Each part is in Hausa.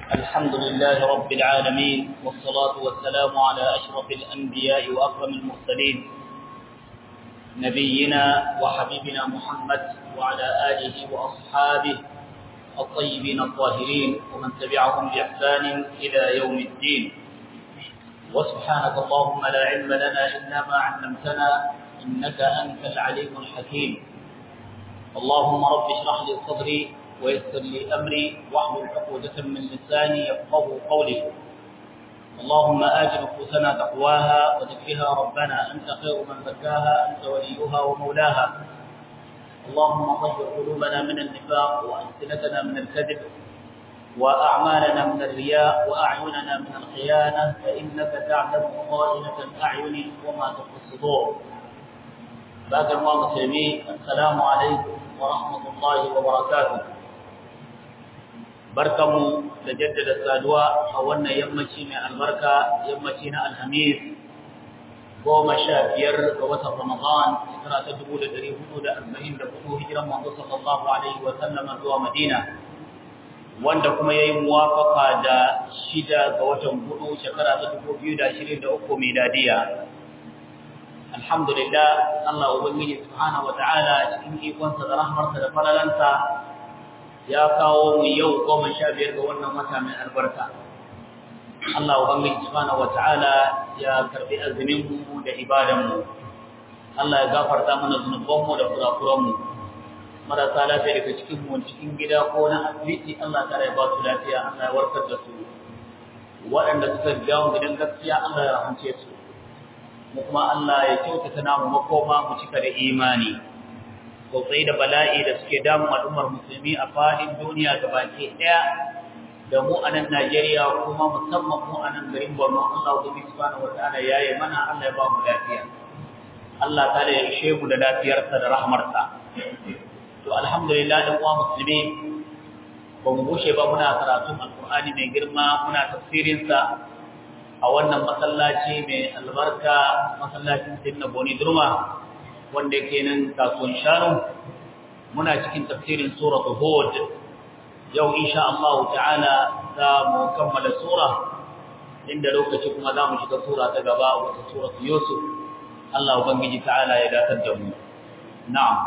الحمد لله رب العالمين والصلاة والسلام على أشرف الأنبياء وأكرم المرسلين نبينا وحبيبنا محمد وعلى آله وأصحابه الطيبين الطاهرين ومن تبعهم بإحسان إلى يوم الدين وسبحانك اللهم لا علم لنا إلا ما علمتنا إنك أنت العليم الحكيم اللهم رب اشرح لي صدري ويسر لي أمري واحلل عقدة من لساني يفقه قولي اللهم آت نفوسنا تقواها وزكها ربنا أنت خير من زكاها أنت وليها ومولاها اللهم طهر قلوبنا من النفاق وألسنتنا من الكذب وأعمالنا من الرياء وأعيننا من الخيانة فإنك تعلم خائنة الأعين وما تخفي الصدور بعد الله مسلمين السلام عليكم ورحمة الله وبركاته barkamu da jaddada saduwa a wannan yammaci mai albarka yammaci na alhamis goma sha biyar ga watan ramadan shekara ta dubu da dari hudu da arba'in da hudu hijiran manzo sallallahu alaihi wa sallama zuwa madina wanda kuma ya yi muwafaka da shida ga watan hudu shekara ta dubu biyu da ashirin da uku miladiya alhamdulillah Allah ubangiji subhanahu wa ta'ala cikin ikonsa da rahmarsa da falalansa ya kawo mu yau goma sha biyar ga wannan wata mai albarka. Allah Ubangiji subhanahu wata'ala ya karbi azumin mu da ibadan mu. Allah ya gafarta mana zunuban mu da kurakuran mu. Marasa lafiya daga cikin mu cikin gida ko na asibiti Allah ta ya ba su lafiya Allah ya warkar da su. Waɗanda suka biya mu gidan gaskiya Allah ya rahance su. Mu kuma Allah ya kyautata namu makoma mu cika da imani. sosai da bala'i da suke damun al'ummar musulmi a fadin duniya baki ɗaya da mu a nan Najeriya kuma musamman mu a nan garin Borno Allah ubangi subhanahu wataala yayi mana Allah ya ba mu lafiya Allah ta ya ishe mu da lafiyarsa da rahmarsa to alhamdulillah dan uwa musulmi ba mu bushe ba muna karatun alqur'ani mai girma muna tafsirin sa a wannan masallaci mai albarka masallacin Sayyidina Boni Durma wanda yake nan kasuwan shanu muna cikin tafsirin suratul hud yau insha Allah ta'ala za mu kammala sura inda lokaci kuma za mu shiga sura ta gaba wata suratul yusuf Allah ubangiji ta'ala ya datar da mu na'am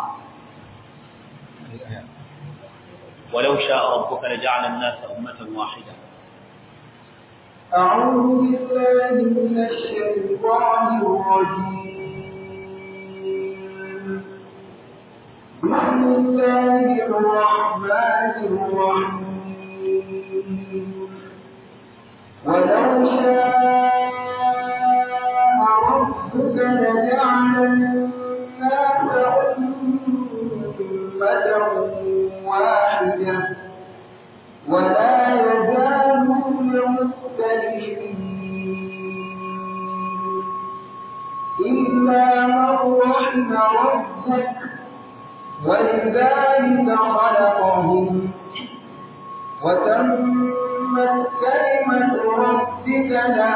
ولو شاء ربك لجعل الناس أمة واحدة أعوذ بالله من الشيطان الرجيم بسم الله الرحمن الرحيم ولو شاء ربك لجعل الناس أمة واحدة ولا يزالون مختلفين إلا من رحم ربك ولذلك خلقهم وتمت كلمة ربك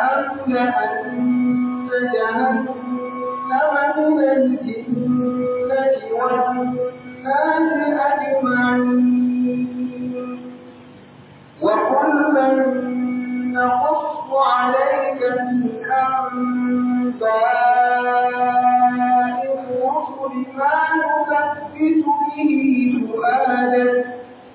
لأملأن جهنم من الجنة والناس أجمعين وكلا نقص عليك من أنباء الرسل ما نثبت به فؤادك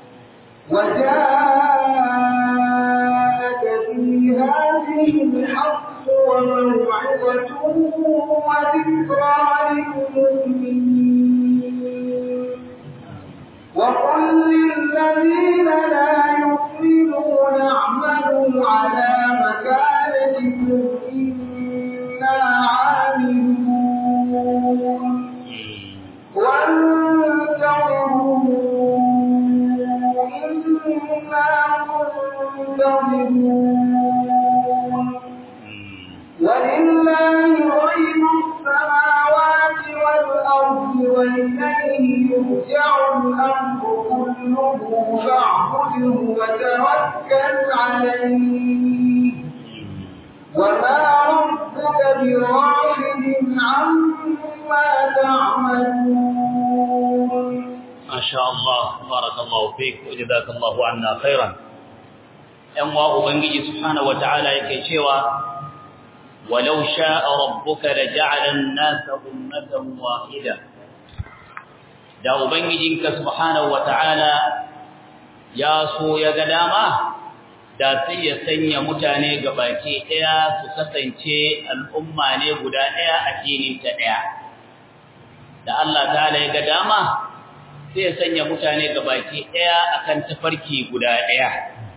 وجاءك في هذه الحق وموعظة وذكرى للمؤمنين وقل للذين لا يؤمنون اعملوا على مكانتكم إنا عاملون وانتظروا إنا منتظرون ولله غيب السماوات والأرض وإليه يرجع الأمر كله فاعبده وتوكل عليه وما ربك بغافل عما تعملون ما شاء الله بارك الله فيك وجزاك الله عنا خيرا ‘yan wa Ubangiji Subhanahu wa ta'ala yake cewa, walau sha'a rabbuka da ja'alan nasa ummatan wahida. Da Ubangijinka Subhanahu wa ta'ala ya so ya ga dama, da sai ya sanya mutane gabaki ɗaya su kasance al'umma ne guda ɗaya a ta ɗaya. Da Allah ta'ala ya ga dama, sai ya sanya mutane gabaki ɗaya akan tafarki guda ɗaya.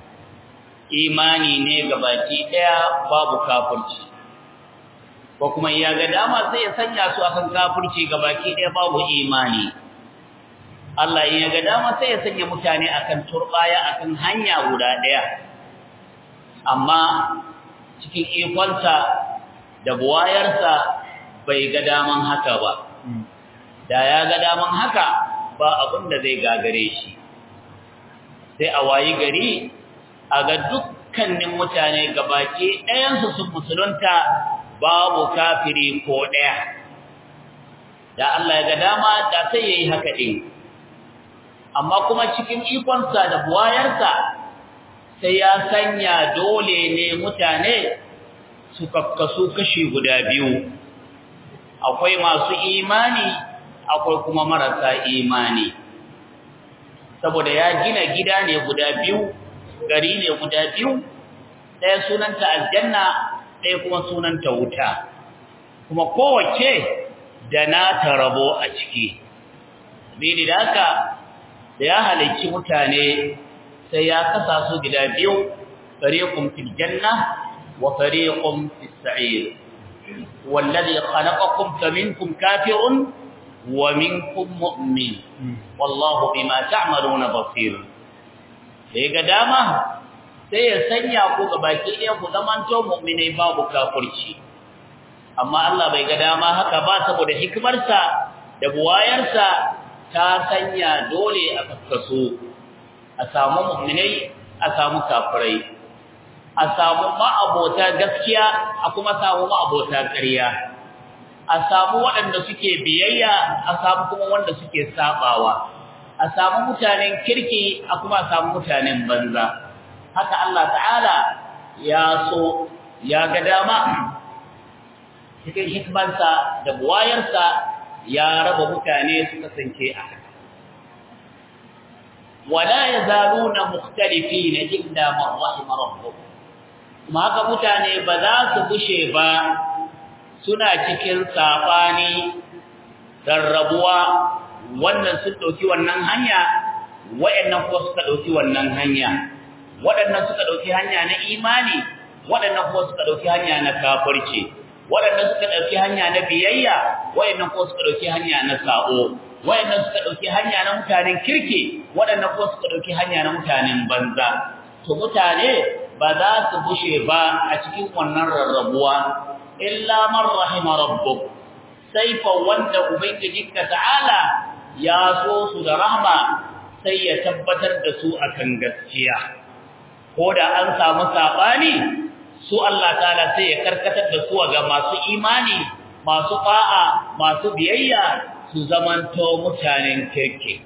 imani ne gabaki daya babu kafirci ko kuma ya ga dama sai ya sanya su akan kafirci gabaki daya babu imani Allah ya ga dama sai ya sanya mutane akan turbaya akan hanya guda daya amma cikin ikonsa da buwayarsa bai ga daman haka ba da ya ga daman haka ba abin da zai gagare shi sai a wayi gari a ga dukkanin mutane gabaki ɗayansu sun musulunta babu kafiri ko ɗaya da Allah ya ga dama da sai ya yi haka ɗin amma kuma cikin ikonsa da buwayarsa sai ya sanya dole ne mutane su kakkasu kashi guda biyu akwai masu imani akwai kuma marasa imani saboda ya gina gida ne guda biyu gari ne guda biyu ɗaya sunanta aljanna ɗaya kuma sunanta wuta kuma kowace da na rabo a ciki bidi da haka da ya halicci mutane sai ya kasa su gida biyu fariqum fil janna wa fariqum fis sa'ir wallazi khalaqakum faminkum kafirun wa minkum mu'min wallahu bima ta'maluna basir da ga dama sai ya sanya ku ga baki ɗaya ku zamanto mu'minai babu kafirci amma Allah bai ga dama haka ba saboda hikimarsa da buwayarsa ta sanya dole a kaskaso a samu mu'minai a samu kafirai a samu ma'abota gaskiya a kuma samu ma'abota ƙarya a samu waɗanda suke biyayya a samu kuma wanda suke sabawa a samu mutanen kirki a kuma samu mutanen banza haka Allah ta'ala ya so ya ga dama cikin hikmansa da buwayarsa ya raba mutane su kasance a haka wala yazaluna mukhtalifina illa man rahima rabbuk kuma haka mutane ba za su bushe ba suna cikin sabani rarrabuwa wannan sun dauki wannan hanya wayannan kuma suka dauki wannan hanya waɗannan suka dauki hanya na imani waɗannan kuma suka dauki hanya na kafirci waɗannan suka dauki hanya na biyayya wayannan kuma suka dauki hanya na sa'o wayannan suka dauki hanya na mutanen kirki waɗannan kuma suka dauki hanya na mutanen banza to mutane ba za su bushe ba a cikin wannan rarrabuwa illa man rahima rabbuk sai fa wanda ubangijinka ta'ala ya so su da rahma sai ya tabbatar da su akan gaskiya ko da an samu sabani su Allah ta'ala sai ya karkatar da su ga masu imani masu fa'a masu biyayya su zamanto mutanen kirki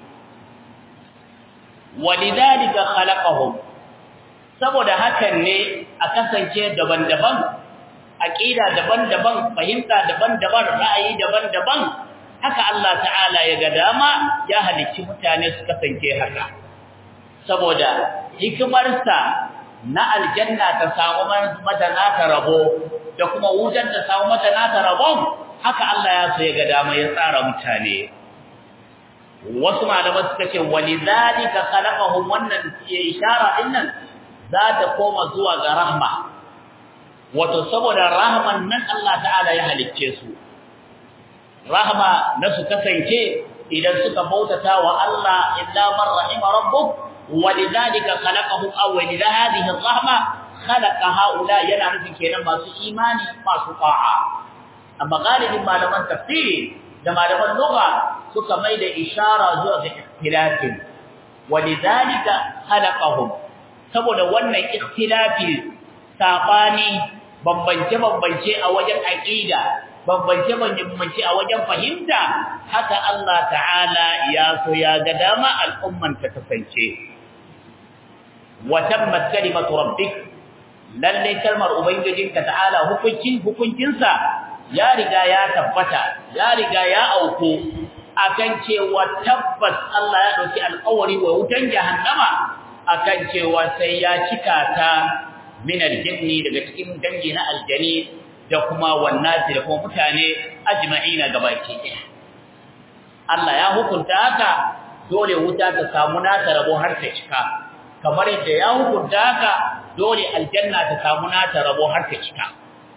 walidhalika khalaqahum saboda hakan ne a kasance daban-daban aqida daban-daban fahimta daban-daban ra'ayi daban-daban haka Allah ta'ala ya ga dama ya halicci mutane su kasance haka saboda hikimarsa na aljanna ta samu mata nata rabo da kuma wutar ta samu mata nata rabon haka Allah ya so ya ga dama ya tsara mutane wasu malaman suka ce walidhalika khalaqahum wannan ishara dinnan za ta koma zuwa ga rahma wato saboda rahman nan Allah ta'ala ya halicce su rahma na su kasance idan suka bautata wa Allah illa man rahima rabbuk walidhalika khalaqahum aw walidha hadhihi ar-rahma khalaqa haula yana nufin kenan masu imani masu ta'a amma galibin malaman tafsiri da malaman lugha suka mai da ishara zuwa ga ikhtilafin walidhalika khalaqahum saboda wannan ikhtilafi sabani bambance-bambance a wajen aqida bambance-bambance a wajen fahimta haka Allah ta'ala ya so ya ga dama al'umman ta kasance wa tammat kalimatu rabbik lalle kalmar ubangijinka ta'ala hukuncin hukuncinsa ya riga ya tabbata ya riga ya auko akan cewa tabbas Allah ya dauki alƙawari wa wutan jahannama akan cewa sai ya cika ta min aljinni daga cikin dangi na aljani da kuma wannati da kuma mutane ajma'ina gabaki ɗaya Allah ya hukunta haka dole wuta ta samu nata rabo har ta cika kamar yadda ya hukunta haka dole aljanna ta samu nata rabo har ta cika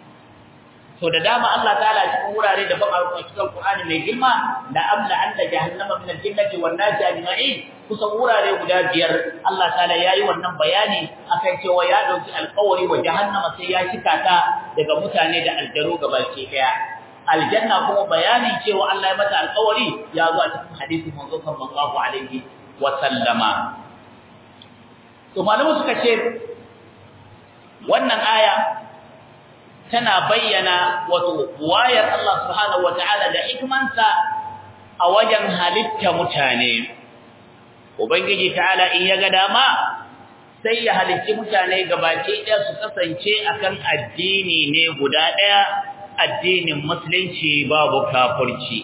to da dama Allah ta'ala cikin wurare da ban a cikin Qur'ani mai girma la amla anna jahannama min al-jinnati wan nasi ajma'in kusan wurare guda biyar Allah ta'ala yayi wannan bayani akan cewa ya dauki alƙawari wa jahannama sai ya cika ta daga mutane da aljaro gabaki daya aljanna kuma bayanin cewa Allah ya mata alƙawari ya zo a cikin hadisi manzo sallallahu alaihi wa sallama to malamu suka ce wannan aya tana bayyana wato wayar Allah subhanahu wataala da hikmansa a wajen halitta mutane ubangiji ta'ala in ya ga dama sai ya halicci mutane gabaki ɗaya su kasance akan addini ne guda ɗaya addinin musulunci babu kafirci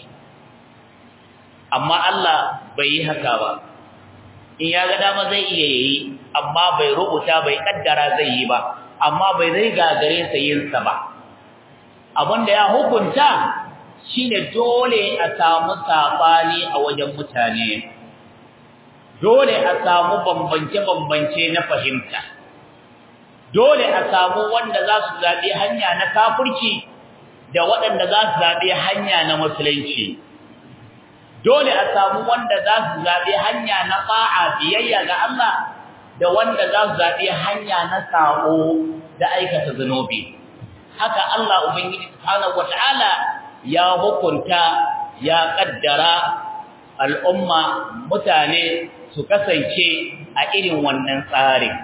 amma Allah bai yi haka ba in ya ga dama zai iya yi amma bai rubuta bai kaddara zai yi ba amma bai zai gagare sa yin sa ba abinda ya hukunta shine dole a samu sabani a wajen mutane dole a samu bambance bambance na fahimta dole a samu wanda za su zabi hanya na kafirci da waɗanda za su zabi hanya na musulunci dole a samu wanda za su zabi hanya na ta'a biyayya ga Allah da wanda za su zaɓi hanya na saƙo da aikata zunubi haka Allah ubangiji subhanahu wata'ala ya hukunta ya kaddara al'umma mutane su kasance a irin wannan tsarin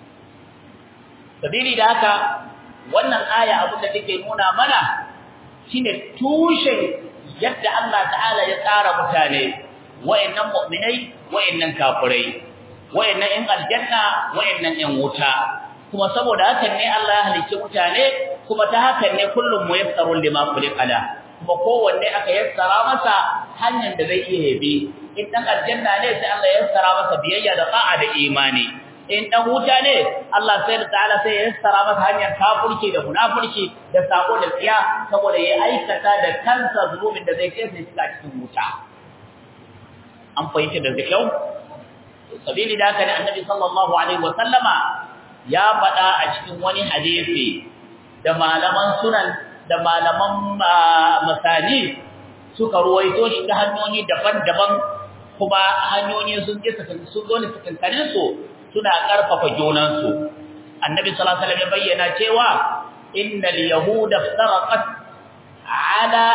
sabili da haka wannan aya abin da take nuna mana shine tushen yadda Allah ta'ala ya tsara mutane wa'annan mu'minai wa'annan kafirai wayannan ɗan aljanna wayannan ɗan wuta kuma saboda hakan ne Allah ya halicci mutane kuma ta hakan ne kullum muyassarun lima khuliqala kuma kowanne aka yassara masa hanyar da zai iya yabi in dan aljanna ne sai Allah ya yassara masa biyayya da ta'a da imani in dan wuta ne Allah sai da ta'ala sai ya yassara masa hanyar kafirci da munafurci da sako da tsiya saboda ya aikata da kansa zulumin da zai kai sai cikin wuta an fahimci da kyau sabili da haka ne annabi sallallahu alaihi wa sallama ya faɗa a cikin wani hadisi da malaman sunan da malaman masani suka ruwaito shi ta hanyoyi daban-daban kuma hanyoyi sun ji sun zo ne sakankanin su suna karfafa junan su annabi sallallahu alaihi wasallam ya bayyana cewa innal yahuda iftaraqat ala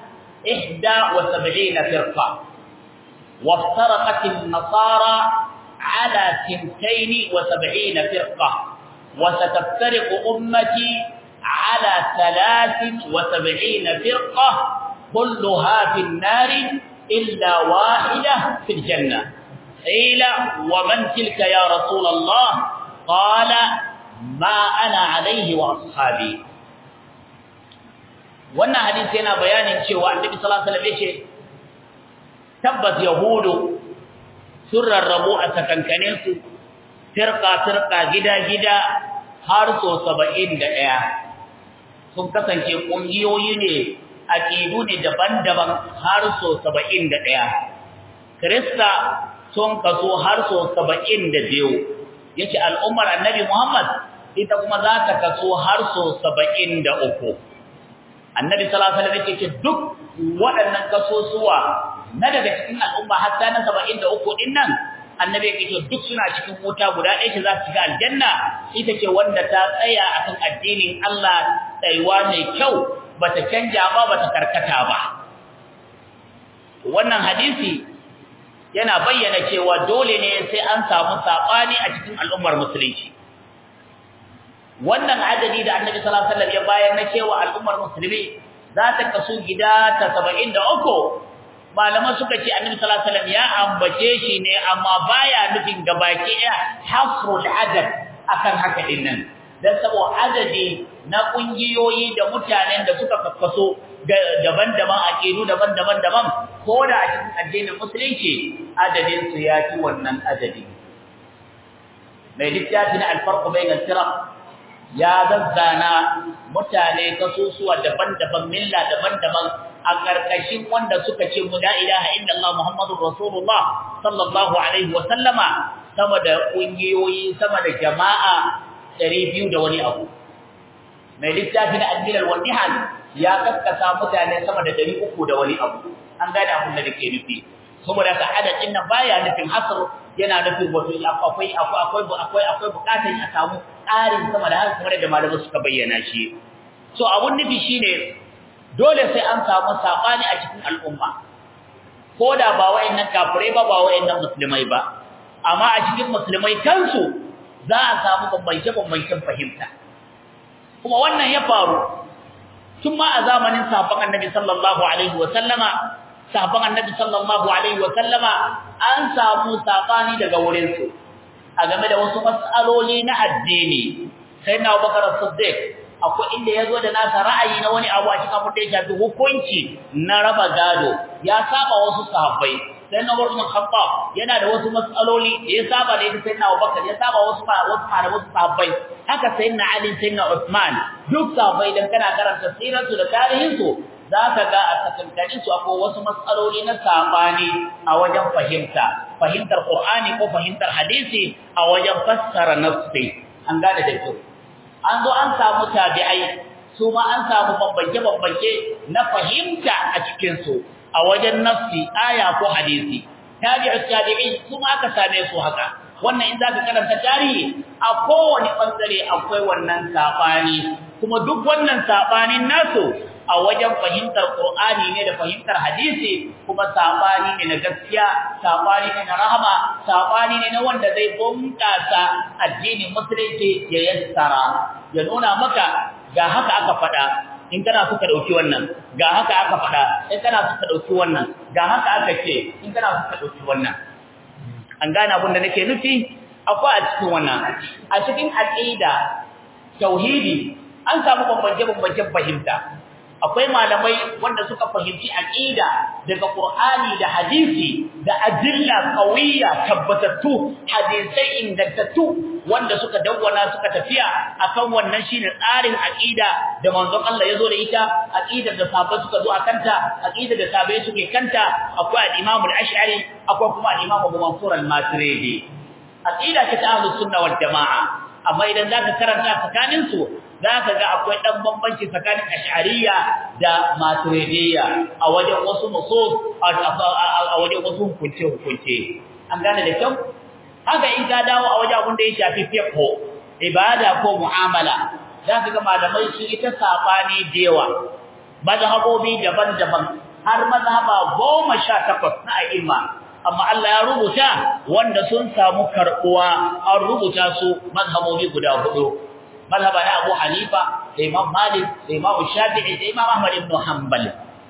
71 firqa وافترقت النصارى على ثنتين وسبعين فرقة وستفترق أمتي على ثلاث وسبعين فرقة كلها في النار إلا واحدة في الجنة قيل ومن تلك يا رسول الله قال ما أنا عليه وأصحابي wannan hadisi yana bayanin cewa annabi sallallahu alaihi wasallam yace tabbas yahudu sun rarrabu a sakankanin su firqa firqa gida gida har so 71 sun kasance kungiyoyi ne aqidu ne daban-daban har so 71 krista sun kaso har so 72 yace al'ummar annabi Muhammad ita kuma za ta kaso har so 73 annabi sallallahu alaihi wasallam yake duk waɗannan kasosuwa na daga cikin al'umma hatta na 73 din nan annabi yake duk suna cikin wuta guda ɗaya ce za su shiga aljanna ita ce wanda ta tsaya akan addinin Allah tsayuwa mai kyau bata canja ba bata karkata ba wannan hadisi yana bayyana cewa dole ne sai an samu sabani a cikin al'ummar musulunci wannan adadi da Annabi sallallahu alaihi wasallam ya bayar na cewa al'ummar musulmi za ta kasu gida ta 73 malaman suka ce annabi sallallahu alaihi wasallam ya ambace shi ne amma baya nufin gabaki ɗaya hasrul adad akan haka din nan dan saboda adadi na kungiyoyi da mutanen da suka kakkaso daban-daban aqidu daban-daban daban ko da a cikin addinin musulunci adadin su ya ci wannan adadi mai littafin al-farq bain al-firaq ya zazzana mutane kasusuwa daban-daban milla daban-daban a karkashin wanda suka ce mu la ilaha illallah muhammadur rasulullah sallallahu alaihi wa sallama sama da kungiyoyi sama da jama'a 200 da wani abu mai littafin al-milal wal nihal ya kaskasa mutane sama da 300 da wani abu an gane abin da nake nufi saboda ka adadin nan baya nufin hasr yana nufin wato akwai akwai akwai akwai bukatar a samu ƙarin sama da haka kamar da malamai suka bayyana shi so abun nufi shine dole sai an samu sabani a cikin al'umma ko da ba wayannan kafirai ba ba wayannan musulmai ba amma a cikin musulmai kansu za a samu bambance bambancen fahimta kuma wannan ya faru tun ma a zamanin sahabban annabi sallallahu alaihi wa sallama sahabban annabi sallallahu alaihi wa sallama an samu sabani daga wurin su a game da wasu mas'aloli na addini sai na Abubakar Siddiq akwai inda yazo da nasa ra'ayi na wani abu a cikin abin da ya shafi hukunci na raba gado ya saba wasu sahabbai sai na Umar bin Khattab yana da wasu mas'aloli da ya saba da ita sai na Abubakar ya saba wasu wasu wasu sahabbai haka sai na Ali sai na Uthman duk sahabbai dan kana karanta sirarsu da tarihinsu za ka ga a tsakankanin su akwai wasu matsaloli na sabani a wajen fahimta fahimtar Qur'ani ko fahimtar hadisi a wajen fassara nafsi an gane da kyau an zo an samu tabi'ai su ma an samu bambance bambance na fahimta a cikin su a wajen nafsi aya ko hadisi tabi'u tabi'in su ma aka same su haka wannan in zaka karanta tarihi a kowane bangare akwai wannan sabani kuma duk wannan sabanin nasu a wajen fahimtar Qur'ani ne da fahimtar hadisi kuma sabani ne na gaskiya sabani ne na rahama sabani ne na wanda zai bunkasa addinin musulunci ya yassara ya nuna maka ga haka aka faɗa in kana so ka dauki wannan ga haka aka faɗa in kana so ka dauki wannan ga haka aka ce in kana so ka dauki wannan an gane abin da nake nufi akwai a cikin wannan a cikin aqida tauhidi an samu bambance-bambancen fahimta akwai malamai wanda suka fahimci aqida daga Qur'ani da hadisi da adilla qawiyya tabbatattu hadisai ingantattu wanda suka dawwana suka tafiya akan wannan shine tsarin aqida da manzon Allah yazo da ita aqidar da sahabbai suka zo akanta aqidar da sahabbai suke kanta akwai al-Imam al-Ash'ari akwai kuma al-Imam Abu Mansur al-Maturidi aqida ta ahlus sunna wal jamaa amma idan zaka karanta tsakanin su zaka ga akwai dan bambanci tsakanin ash'ariyya da maturidiyya a wajen wasu nusus a wajen wasu hukunce hukunce an gane da kyau haka in ka dawo a wajen abin da ya shafi fiqh ibada ko mu'amala zaka ga malamai su ita sabani da yawa mazhabobi daban-daban har mazhaba 18 na a'imma amma Allah ya rubuta wanda sun samu karbuwa an rubuta su mazhabobi guda hudu mazhaba na Abu Hanifa da Imam Malik da Imam Shafi'i da Imam Ahmad ibn Hanbal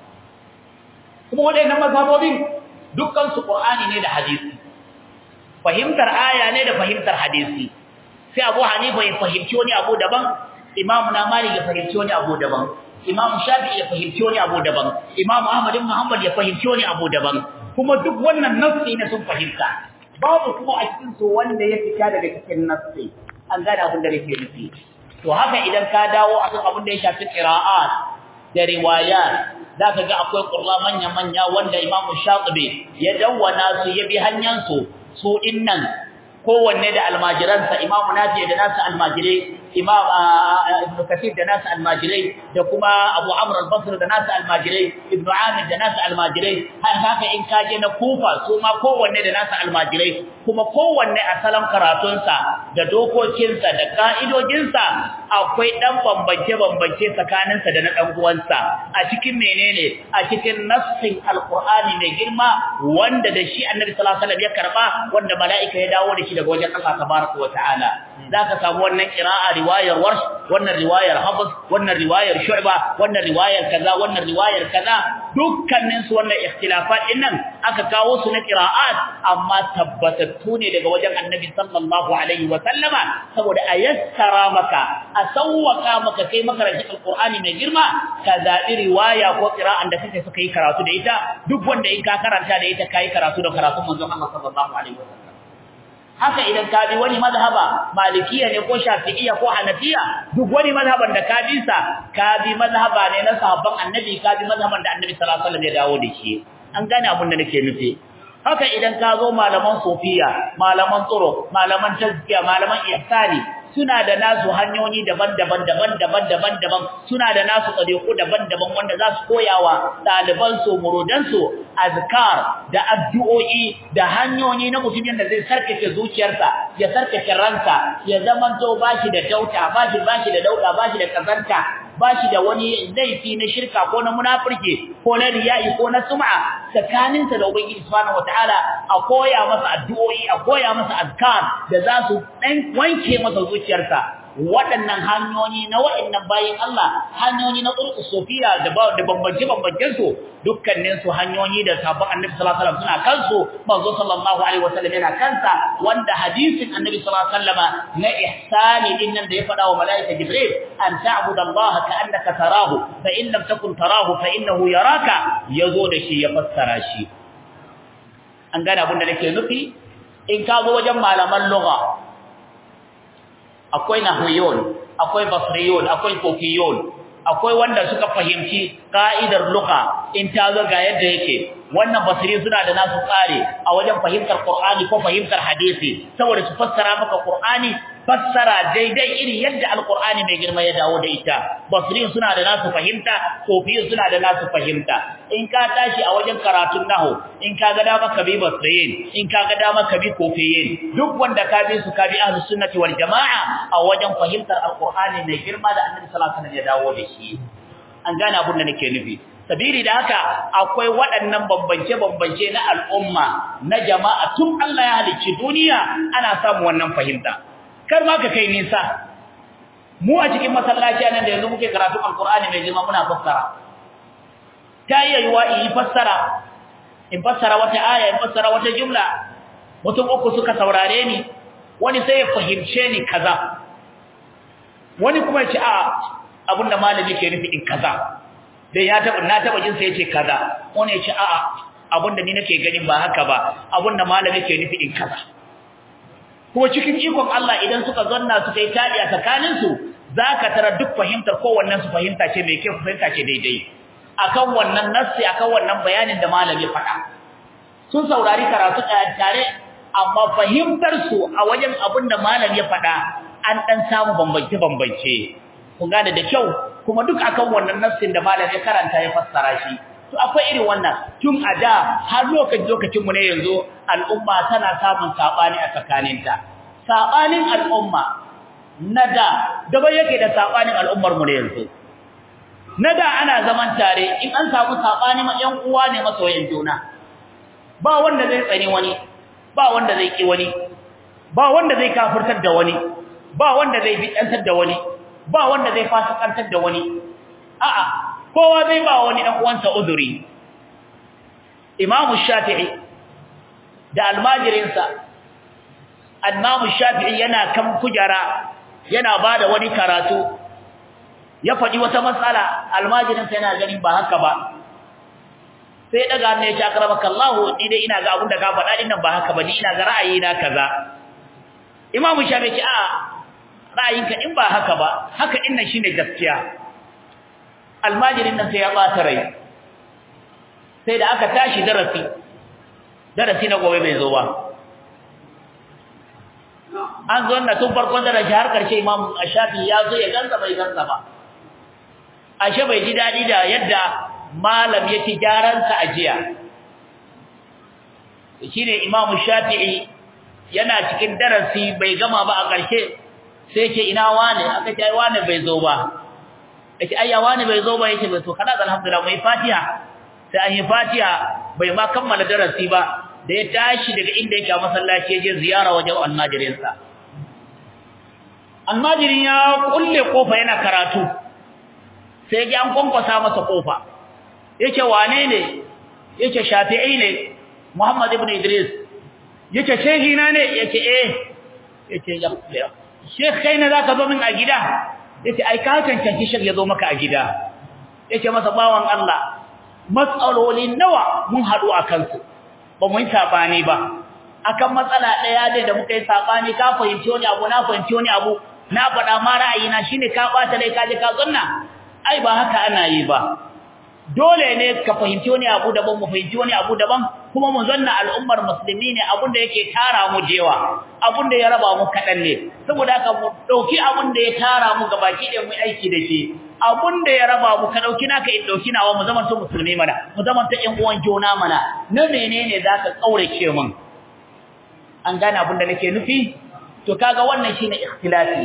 kuma wadannan mazhabobin dukkan su Qur'ani ne da hadisi fahimtar aya ne da fahimtar hadisi sai Abu Hanifa ya fahimci wani abu daban Imam Malik ya fahimci wani abu daban Imam Shafi'i ya fahimci wani abu daban Imam Ahmad ibn Hanbal ya fahimci wani abu daban kuma duk wannan nafsi ne sun fahimta babu kuma a cikin su wanda ya fita daga cikin nafsi an gane abin da nake nufi to haka idan ka dawo akan abin da ya shafi qira'at da riwayat zaka ga akwai qurra manya manya wanda Imam Shatibi ya dawwana su ya bi hanyar su su dinnan kowanne da almajiransa Imam Nafi da nasu almajirai Imam Ibn Kathir da nasu almajirai da kuma Abu Amr al-Basri da nasu almajirai Ibn Amir da nasu almajirai haka in kaje na Kufa su ma kowanne da nasu almajirai kuma kowanne a salon karatunsa da dokokinsa da ka'idojinsa akwai dan bambance bambance tsakaninsa da na dan uwansa a cikin menene a cikin nassin alqur'ani mai girma wanda da shi Annabi sallallahu alaihi wasallam ya karba wanda mala'ika ya dawo da shi daga wajen Allah tabaraka wa ta'ala zaka samu wannan qira'a riwayar warsh wannan riwayar hafs wannan riwayar shu'ba wannan riwayar kaza wannan riwayar kaza dukkanin su wannan ikhtilafat din nan aka kawo su na qira'at amma tabbatattu ne daga wajen annabi sallallahu alaihi wa sallama saboda ayassara maka a sawwaka maka kai makarantar alqur'ani mai girma ka zabi riwaya ko qira'an da kake suka yi karatu da ita duk wanda in ka karanta da ita kai karatu da karatun manzon Allah sallallahu alaihi wa sallam haka idan ka bi wani mazhaba malikiya ne ko shafi'iyya ko hanafiya duk wani mazhaban da ka bi sa ka bi mazhaba ne na sahabban annabi ka bi mazhaban da annabi sallallahu alaihi wasallam ya dawo da shi an gane abin da nake nufi haka idan ka zo malaman sufiya malaman tsoro malaman tazkiya malaman ihsani suna da nasu hanyoyi daban-daban daban-daban daban-daban suna da nasu tsadiku daban-daban wanda za su koyawa ɗaliban su murudan su azkar da addu'o'i da hanyoyi na mutumin da zai sarkace zuciyarsa ya sarkace ransa ya zamanto bashi da dauta bashi bashi da dauda bashi da kazanta bashi da wani laifi na shirka ko na munafurci ko na riya'i ko na sum'a tsakaninsa da ubangiji subhanahu wataala a koya masa addu'o'i a koya masa azkar da za su dan wanke masa zuciyarsa waɗannan hanyoyi na waɗannan bayin Allah hanyoyi na turku sofiya da da bambance bambancen su dukkanin su hanyoyi da sabon annabi sallallahu alaihi wasallam suna kansu manzo sallallahu alaihi wasallam yana kansa wanda hadisin annabi sallallahu alaihi wasallama na ihsani din nan da ya faɗa wa malaika jibril an ta'budu Allah ka'annaka tarahu fa in lam takun tarahu fa innahu yaraka yazo da shi ya fassara shi an gane abin da nake nufi in ka zo wajen malaman lugha akwai nahwiyun akwai basriyun akwai kofiyun akwai wanda suka fahimci ka'idar lugha in ta zo ga yadda yake wannan basri suna da nasu tsari a wajen fahimtar qur'ani ko fahimtar hadisi saboda su fassara maka qur'ani fassara daidai iri yadda alqur'ani mai girma ya dawo da ita basri suna da nasu fahimta kofiyun suna da nasu fahimta in ka tashi a wajen karatun nahwu in ka ga dama ka bi basriyin in ka ga dama ka bi kofiyin duk wanda ka bi su ka bi ahlus sunnati wal jamaa a wajen fahimtar alqur'ani mai girma da annabi sallallahu alaihi wasallam ya dawo da shi an gane abin da nake nufi sabiri da haka akwai waɗannan bambance-bambance na al'umma na jama'a tun Allah ya halicci duniya ana samu wannan fahimta kar ma ka kai nisa mu a cikin masallaci nan da yanzu muke karatu alqur'ani mai girma muna fassara ta iya yiwa in yi fassara in fassara wata aya in fassara wata jumla mutum uku suka saurare ni wani sai ya fahimce ni kaza wani kuma ya ce a abinda malami ke nufi in kaza dai ya taba na taba jin sai yace kaza wani yace a'a abinda ni nake ganin ba haka ba abinda malami ke nufi in kaza kuma cikin ikon Allah idan suka zanna suka yi tadi a tsakanin su zaka tara duk fahimtar kowannen su fahimta ce mai kyau fahimta ce daidai akan wannan nassi akan wannan bayanin da malami faɗa sun saurari karatu tare amma fahimtar su a wajen abinda malami ya faɗa an dan samu bambance bambance kun gane da kyau kuma duk akan wannan nassin da malam ya karanta ya fassara shi to akwai irin wannan tun a da har lokacin lokacin mu ne yanzu al'umma tana samun sabani a tsakaninta sabanin al'umma nada daban yake da sabanin al'ummar mu ne yanzu nada ana zaman tare in an samu sabani ma yan uwa ne masoyan juna ba wanda zai tsani wani ba wanda zai ki wani ba wanda zai kafirtar da wani ba wanda zai bidantar da wani ba wanda zai fasikantar da wani a'a kowa zai ba wani dan uwansa uzuri Imam Shafi'i da almajirinsa Imam Shafi'i yana kan kujara yana bada wani karatu ya faɗi wata matsala almajirinsa yana ganin ba haka ba sai daga ne ya akramaka Allah ni dai ina ga abin da ka faɗa din nan ba haka ba ni ina ga ra'ayi na kaza Imam Shafi'i a ra'ayinka in ba haka ba haka din nan shine gaskiya almajirin nan sai ya bata rai sai da aka tashi darasi darasi na gobe bai zo ba an zo na tun farkon darasi har karshe imam ashafi ya zo ya gansa bai gansa ba ashe bai ji dadi da yadda malam yake gyaran sa ajiya shine imam shafi'i yana cikin darasi bai gama ba a karshe sai yake ina wane aka ce ai wane bai zo ba yake ai ya wane bai zo ba yake bai so kana alhamdulillah mai fatiha sai an yi fatiha bai ma kammala darasi ba da ya tashi daga inda yake a masallaci ya je ziyara wajen almajirinsa almajirin ya kulle kofa yana karatu sai ya an kwankwasa masa kofa yace wane ne yace shafi'i ne muhammad ibn idris yace shehi na ne yace eh yace ya shekh kai ne zaka zo min a gida yace ai ka cancanci shekh ya zo maka a gida yace masa bawan Allah matsaloli nawa mun hadu akan su ba mu yi sabani ba akan matsala daya ne da muka yi sabani ka fahimci wani abu na fahimci wani abu na faɗa ma ra'ayina shine ka bata dai ka je ka zanna ai ba haka ana yi ba dole ne ka fahimci wani abu daban mu fahimci wani abu daban kuma mu zanna al'ummar musulmi ne abun da yake tara mu jewa abun da ya raba mu kadan ne saboda haka mu dauki abun da ya tara mu gabaki da mu aiki da shi abun da ya raba mu ka dauki naka in dauki nawa mu zaman to musulmi mana mu zaman ta ƴan uwan juna mana na menene zaka kaurace mun an gane abun da nake nufi to kaga wannan shine ikhtilafi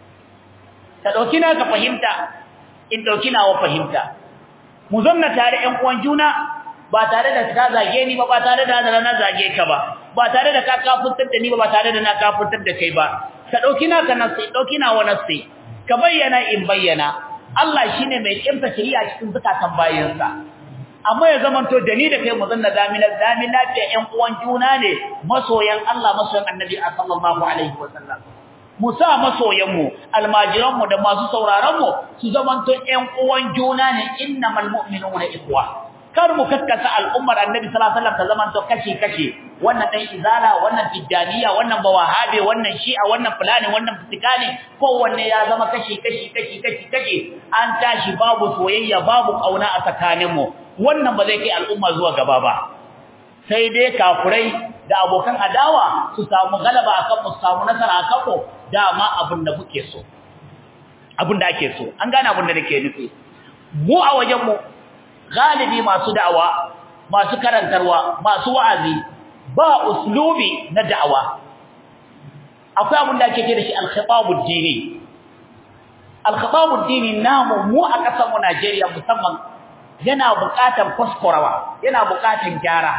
ka dauki naka fahimta in dauki nawa fahimta mu zanna tare ƴan uwan juna ba tare da ka zage ni ba ba tare da na zage ka ba ba tare da ka kafurtar da ni ba ba tare da na kafurtar da kai ba ka dauki naka nasi dauki nawa nasi ka bayyana in bayyana Allah shine mai kimta shari'a cikin zakatan bayinsa amma ya zamanto da ni da kai mu zanna zamina zamin lafiya ƴan uwan juna ne masoyan Allah masoyan Annabi sallallahu alaihi wasallam mu sa masoyanmu almajiranmu da masu sauraronmu su zamanto ƴan uwan juna ne innamal mu'minuna ikhwa kar mu kaskasa al'ummar annabi sallallahu alaihi wasallam ta zamanto kashi kashi wannan dan izala wannan tijaniya wannan bawahabe wannan shi'a wannan fulani wannan fitikani kowanne ya zama kashi kashi kashi kashi kashi an tashi babu soyayya babu kauna a tsakaninmu wannan ba zai kai al'umma zuwa gaba ba sai dai kafurai da abokan adawa su samu galaba akan mu samu nasara akan mu dama abin da muke so abin da ake so an gane abin da nake nufi mu a wajen mu galibi masu da'awa masu karantarwa masu wa'azi ba uslubi na da'awa akwai abin da ake kira shi al-khitabud dini al-khitabud dini namu mu a kasar mu Najeriya musamman yana buƙatar kuskurawa yana buƙatar gyara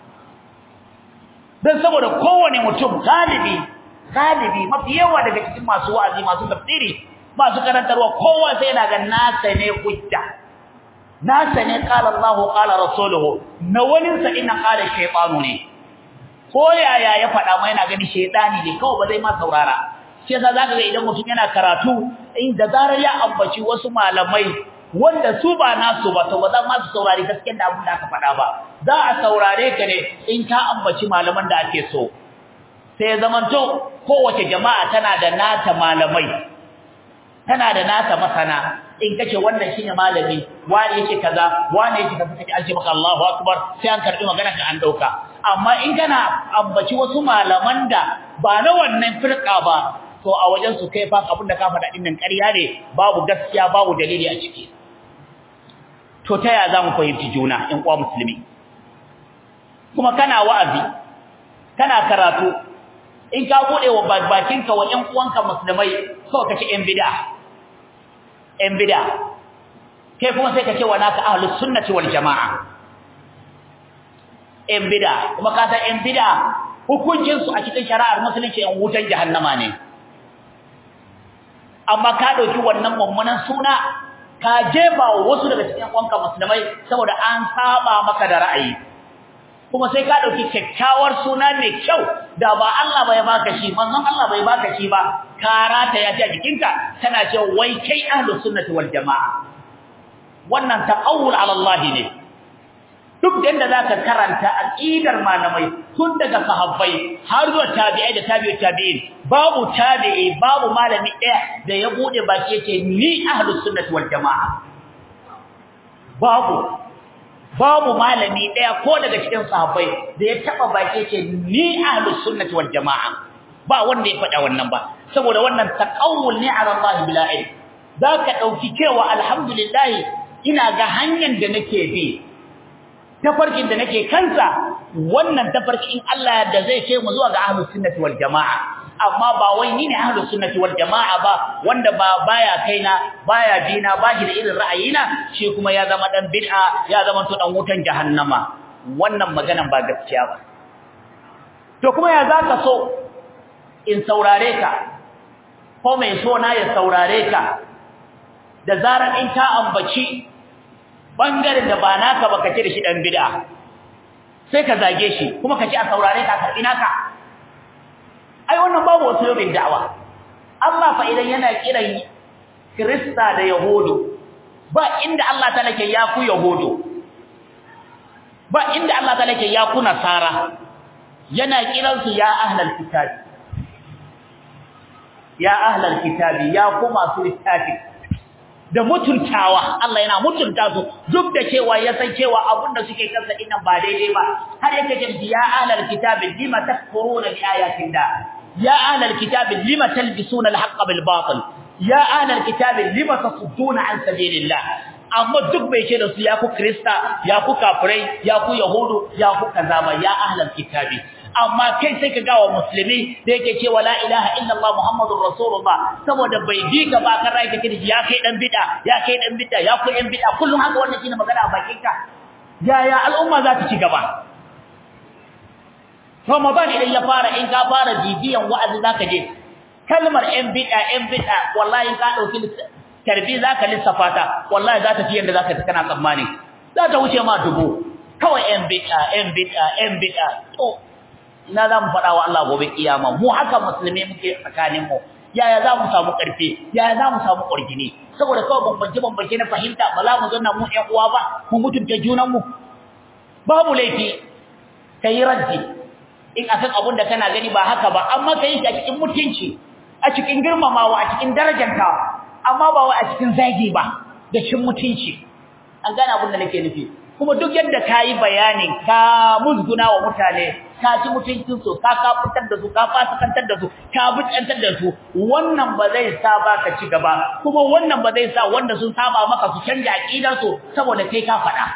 dan saboda kowane mutum galibi galibi mafi yawa daga cikin masu wa'azi masu tafsiri masu karantarwa kowa sai yana ga nasa ne hujja nasa ne qala Allahu qala rasuluhu na wani sa ina qala shaytanu ne ko yaya ya faɗa mai yana gani shaytani ne kawai ba zai ma saurara shi yasa zaka ga idan mutum yana karatu in da zarar ya ambaci wasu malamai wanda su ba nasu ba to ba za ma su saurari gaskiyar da abin da aka faɗa ba za a saurare ka ne in ka ambaci malaman da ake so sai zamanto kowace jama'a tana da nata malamai tana da nata masana in kace wannan shine malami wani yake kaza wani yake kaza kace alji maka Allahu akbar sai an karbi magana ka an dauka amma in kana ambaci wasu malaman da ba na wannan firqa ba to a wajen su kai fa abinda ka faɗa din nan ƙarya ne babu gaskiya babu dalili a ciki to ta ya zamu fahimci juna in kwa musulmi kuma kana wa'azi kana karatu in ka bude wa bakinka wa ƴan uwanka musulmai so kace ƴan bid'a ƴan bid'a kai kuma sai kace wa naka ahlus sunnati wal jamaa ƴan bid'a kuma ka san ƴan bid'a hukuncin su a cikin shari'ar musulunci ƴan wutan jahannama ne amma ka dauki wannan mummunan suna ka jefa wa wasu daga cikin ƴan musulmai saboda an saba maka da ra'ayi kuma sai ka dauki kyakkyawar suna mai kyau da ba Allah bai baka shi manzon Allah bai baka shi ba karata ya ji a jikinka kana cewa wai kai ahlus sunnati wal jamaa wannan taqawul ala Allah ne duk da zaka karanta aqidar malamai tun daga sahabbai har zuwa tabi'ai da tabi'ut tabi'in babu tabi'i babu malami ɗaya da ya bude baki yace ni ahlus sunnati wal jamaa babu babu malami daya ko daga cikin sahabbai da ya taba baki ce ni ahlus sunnati wal jamaa ba wanda ya faɗa wannan ba saboda wannan taqawul ni ala Allah bila ilm zaka dauki cewa alhamdulillah ina ga hanyar da nake bi tafarkin da nake kansa wannan tafarki in Allah da zai kai mu zuwa ga ahlus sunnati wal jamaa amma ba wai ni ne ahlus sunnati wal jamaa ba wanda ba baya kaina baya bina ba shi da irin ra'ayina shi kuma ya zama dan bid'a ya zama to dan wutan jahannama wannan maganan ba gaskiya ba to kuma ya zaka so in saurare ka ko mai so na ya saurare ka da zarar in ka ambaci bangaren da ba naka ba kace da shi dan bid'a sai ka zage shi kuma kace a saurare ka karbi naka ai wannan babu wasu yobin da'awa Allah fa idan yana kiran Kirista da Yahudu ba inda Allah ta lake ya ku Yahudu ba inda Allah ta lake ya ku Nasara yana kiransu ya ahlal kitabi ya ahlal kitabi ya ku masu littafi da mutuntawa Allah yana mutunta su duk da cewa ya san cewa abin da suke kansa dinnan ba daidai ba har yake ce ya ahlal kitabi lima takfuruna bi ayatin da ya ahlal kitabi lima talbisuna al-haqqa bil batil ya ahlal kitabi lima tasudduna an sabilillah amma duk bai ce da su ya ku krista ya ku kafirai ya ku yahudu ya ku kaza ba ya ahlal kitabi amma kai sai ka gawa musulmi da yake cewa la ilaha illallah muhammadur rasulullah saboda bai bi ka ba kan rai kake ya kai dan bid'a ya kai dan bid'a ya ku yan bid'a kullum haka wannan shine magana a bakin ka yaya al'umma za ta ci gaba Ramadan idan ya fara in ka fara bibiyan wa'azi zaka je kalmar yan bid'a yan bid'a wallahi ka dauki tarbi zaka lissafa ta wallahi za ta fi yanda zaka kana tsammani za ta wuce ma dubu kawai yan bid'a yan bid'a yan bid'a to ina za mu faɗa wa Allah gobe kiyama mu haka musulmi muke tsakanin mu yaya za mu samu ƙarfi yaya za mu samu ƙwargini saboda kawai bambance bambance na fahimta ba za mu zanna mu ƴan uwa ba mu mutunta junan mu babu laifi kai raddi in akan abun da kana gani ba haka ba amma kai shi a cikin mutunci a cikin girmamawa a cikin darajanta amma ba wai a cikin zagi ba da cin mutunci an gane abun da nake nufi kuma duk yadda kayi bayani ka musguna wa mutane ka ci mutuncin su ka kafutar da su ka fasikantar da su ka bucantar da su wannan ba zai sa ba ka ci gaba kuma wannan ba zai sa wanda sun saba maka su canja aqidar su saboda kai ka faɗa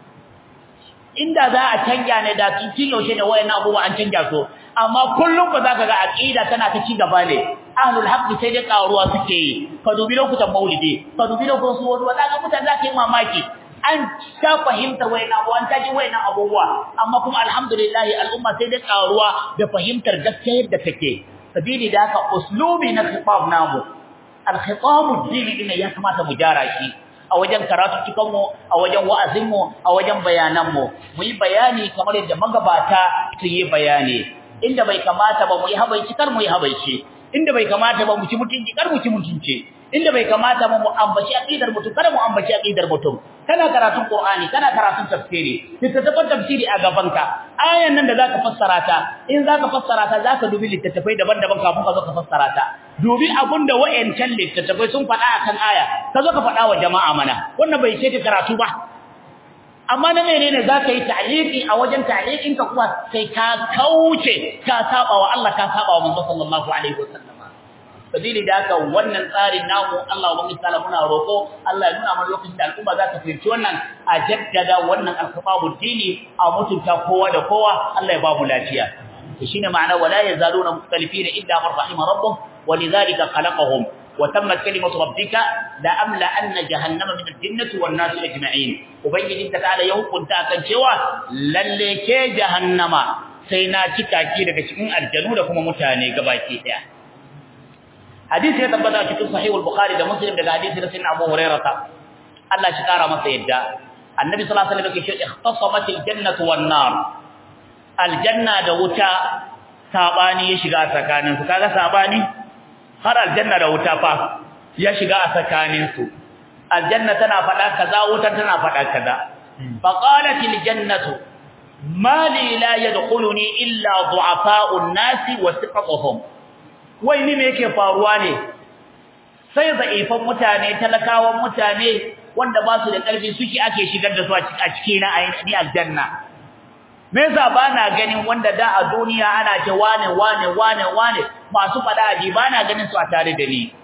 inda za a canja ne da tun yaushe da wayannan abubuwa an canja su amma kullum ba za ka ga aqida tana ta ci gaba ne ahlul haqq sai dai karuwa suke yi ka dubi lokutan maulidi ka dubi lokutan su wani za ka mutane za ka yi mamaki an ta fahimta wayannan abubuwa an taji wayannan abubuwa amma kuma alhamdulillah al'umma sai dai karuwa da fahimtar gaskiya yadda take sabili da haka uslubi na khitab namu al-khitab ad-dini din ya kamata mu jara shi a wajen karatu cikin mu a wajen wa'azin mu a wajen bayanan mu mu yi bayani kamar yadda magabata su yi bayani inda bai kamata ba mu yi habaici kar mu yi habaici inda bai kamata ba mu ci mutunci kar mu ci mutunci inda bai kamata ba mu ambaci aqidar mutum kada mu ambaci aqidar mutum kana karatun qur'ani kana karatun tafsiri littattafan tafsiri a gabanka ayan nan da zaka fassara ta in zaka fassara ta zaka dubi littattafai daban-daban kafin ka zo ka fassara ta dubi abinda wayancan littattafai sun faɗa akan aya ka zo ka faɗa wa jama'a mana wannan bai ce karatu ba amma na menene zaka yi ta'liqi a wajen ta'liqin ka kuma sai ka kauce ka saba wa Allah ka saba wa manzo sallallahu alaihi wasallam sabili da haka wannan tsarin namu Allah wa misala muna roko Allah ya nuna mana lokacin da al'umma za ta fahimci wannan a jaddada wannan alkhababu dini a mutunta kowa da kowa Allah ya ba mu lafiya to shine ma'ana wala yazaluna mukhtalifina illa man rahima rabbuh walidhalika khalaqahum wa tammat kalimatu rabbika la amla anna jahannama min al-jinnati wan nasi ajma'in ubangiji ta ta'ala ya hukunta kan cewa lalle ke jahannama sai na cika ki daga cikin aljanu da kuma mutane gabaki daya hadisi ya tabbata cikin sahih al-bukhari da muslim daga hadisi da sayyidina abu hurairah Allah shi kara masa yadda annabi sallallahu alaihi wasallam yake cewa ikhtasamat al-jannatu wan-nar aljanna da wuta sabani ya shiga tsakanin su kaga sabani har aljanna da wuta fa ya shiga a tsakanin su aljanna tana fada kaza wuta tana fada kaza faqalat al-jannatu ma li la yadkhuluni illa du'afa'u an-nasi wa thiqatuhum wai ni me yake faruwa ne sai za'ifan mutane talakawan mutane wanda ba su da ƙarfi suke ake shigar da su a cikin na ainihin aljanna me yasa ba na ganin wanda da a duniya ana ce wane wane wane wane masu fada aji ba na ganin su a tare da ni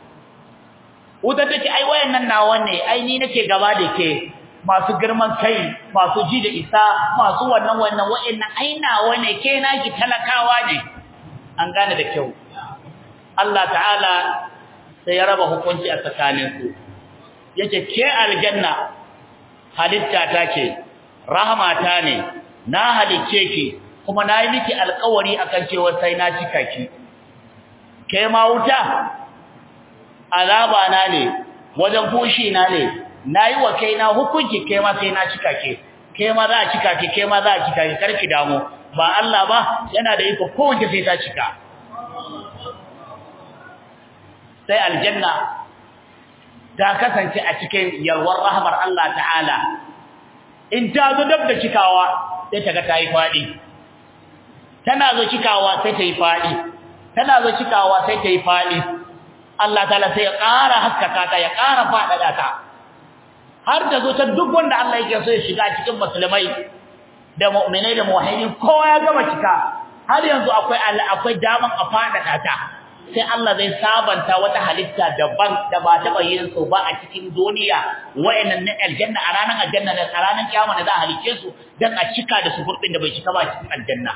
wuta ta ce ai wayannan nawa ne ai ni nake gaba da ke masu girman kai masu ji da isa masu wannan wannan wayannan ai nawa ne ke naki talakawa ne an gane da kyau Allah ta'ala sai ya raba hukunci a tsakaninsu yace ke aljanna halitta ta ce rahmata ne na halicce ki kuma na yi miki alƙawari akan cewa sai na cika ki ke ma wuta azaba na ne wajen fushi na ne nayi wa kaina hukunci kai ma sai na cika ke kai ma za a cika ke kai ma za a cika ke karki damu ba Allah ba yana da iko kowace sai ta cika sai aljanna ta kasance a cikin yalwar rahmar Allah ta'ala in ta zo dab da cikawa sai ta ga ta yi faɗi tana zo cikawa sai ta yi faɗi tana zo cikawa sai ta yi faɗi Allah ta'ala sai ya ƙara haskaka ta ya ƙara faɗaɗa ta har ta zo ta duk wanda Allah yake so ya shiga cikin musulmai da mu'minai da muwahhidin kowa ya gama cika har yanzu akwai akwai daman a faɗaɗa ta sai Allah zai sabanta wata halitta daban da ba taɓa yin su ba a cikin duniya wa'annan na aljanna a ranar aljanna da a ranar kiyama da za a halice su dan a cika da su gurbin da bai cika ba cikin aljanna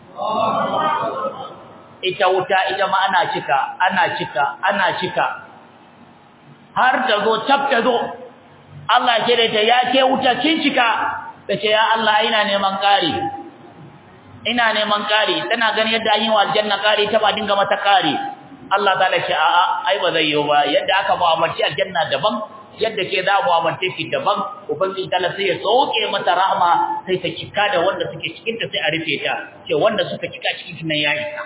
ita wuta ita ma ana cika ana cika ana cika har ta zo tab ta zo Allah ke da ta ya ke wuta kin cika tace ya Allah ina neman kari ina neman kari tana ganin yadda an yi wa aljanna kari ta ba dinga mata kari Allah ta'ala ce a'a ai ba zai yi ba yadda aka mu'amalci aljanna daban yadda ke za mu'amalce ki daban ubangiji ta'ala sai ya soke mata rahma sai ta cika da wanda suke cikin ta sai a rufe ta ce wanda suka cika cikin nan ya isa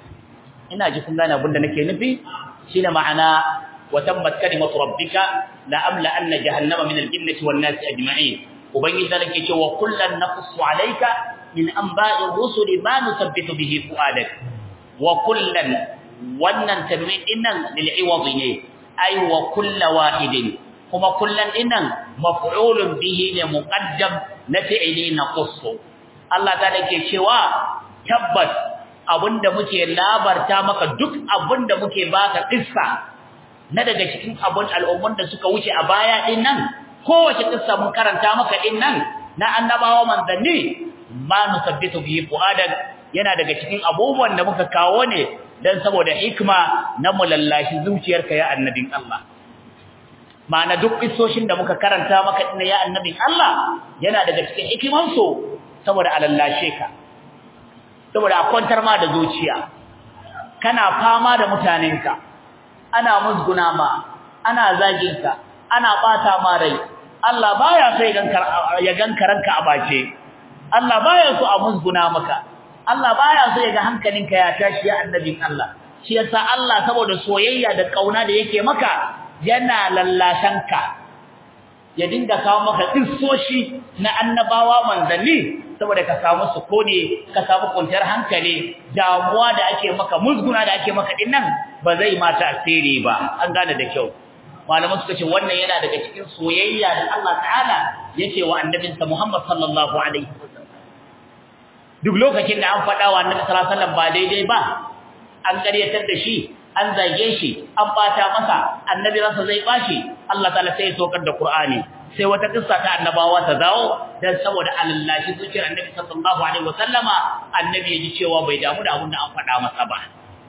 ina ji kun gane abin da nake nufi shine ma'ana wa tabbat kalimatu rabbika la amla anna jahannama min al-jinnati wan nasi ajma'in ubangiji ta'ala ke cewa kullan naqussu alayka min anba'i rusuli ma nusabbitu bihi fu'adak wa kullan wannan tanwin dinnan lil iwadi ne ay wa kullu wahidin kuma kullan dinnan maf'ulun bihi ne muqaddam na fi'ili naqussu Allah ta dake cewa tabbas abinda muke labarta maka duk abinda muke baka kissa na daga cikin abun al'umman da suka wuce a baya dinnan kowace kissa mun karanta maka dinnan na annabawa manzanni ma nusabbitu bihi fuadak yana daga cikin abubuwan da muka kawo ne dan saboda hikma na mulallashi zuciyarka ya annabin Allah ma'ana duk isoshin da muka karanta maka din ya annabin Allah yana daga cikin hikiman su saboda alallashe ka saboda a kwantar ma da zuciya kana fama da mutanenka ana musguna ma ana zagin ka ana bata ma rai Allah baya so ya ganka ranka a bace Allah baya so a musguna maka Allah baya so ya ga hankalinka ya tashi ya annabin Allah shi yasa Allah saboda soyayya da kauna da yake maka yana lallashanka ya dinga kawo maka kissoshi na annabawa manzanni saboda ka samu sukuni ka samu kwanciyar hankali damuwa da ake maka musguna da ake maka dinnan ba zai mata asiri ba an gane da kyau malaman suka ce wannan yana daga cikin soyayya da Allah ta'ala yace wa annabinsa Muhammad sallallahu alaihi wasallam duk lokacin da an faɗa wa annabi sallallahu alaihi wasallam ba daidai ba an ƙaryatar da shi an zage shi an bata masa annabi ransa zai bashi Allah ta'ala sai ya tokar da Qur'ani sai wata kissa ta annabawa ta dawo dan saboda alallashi zuciyar annabi sallallahu alaihi wasallama annabi ya ji cewa bai damu da abin da an faɗa masa ba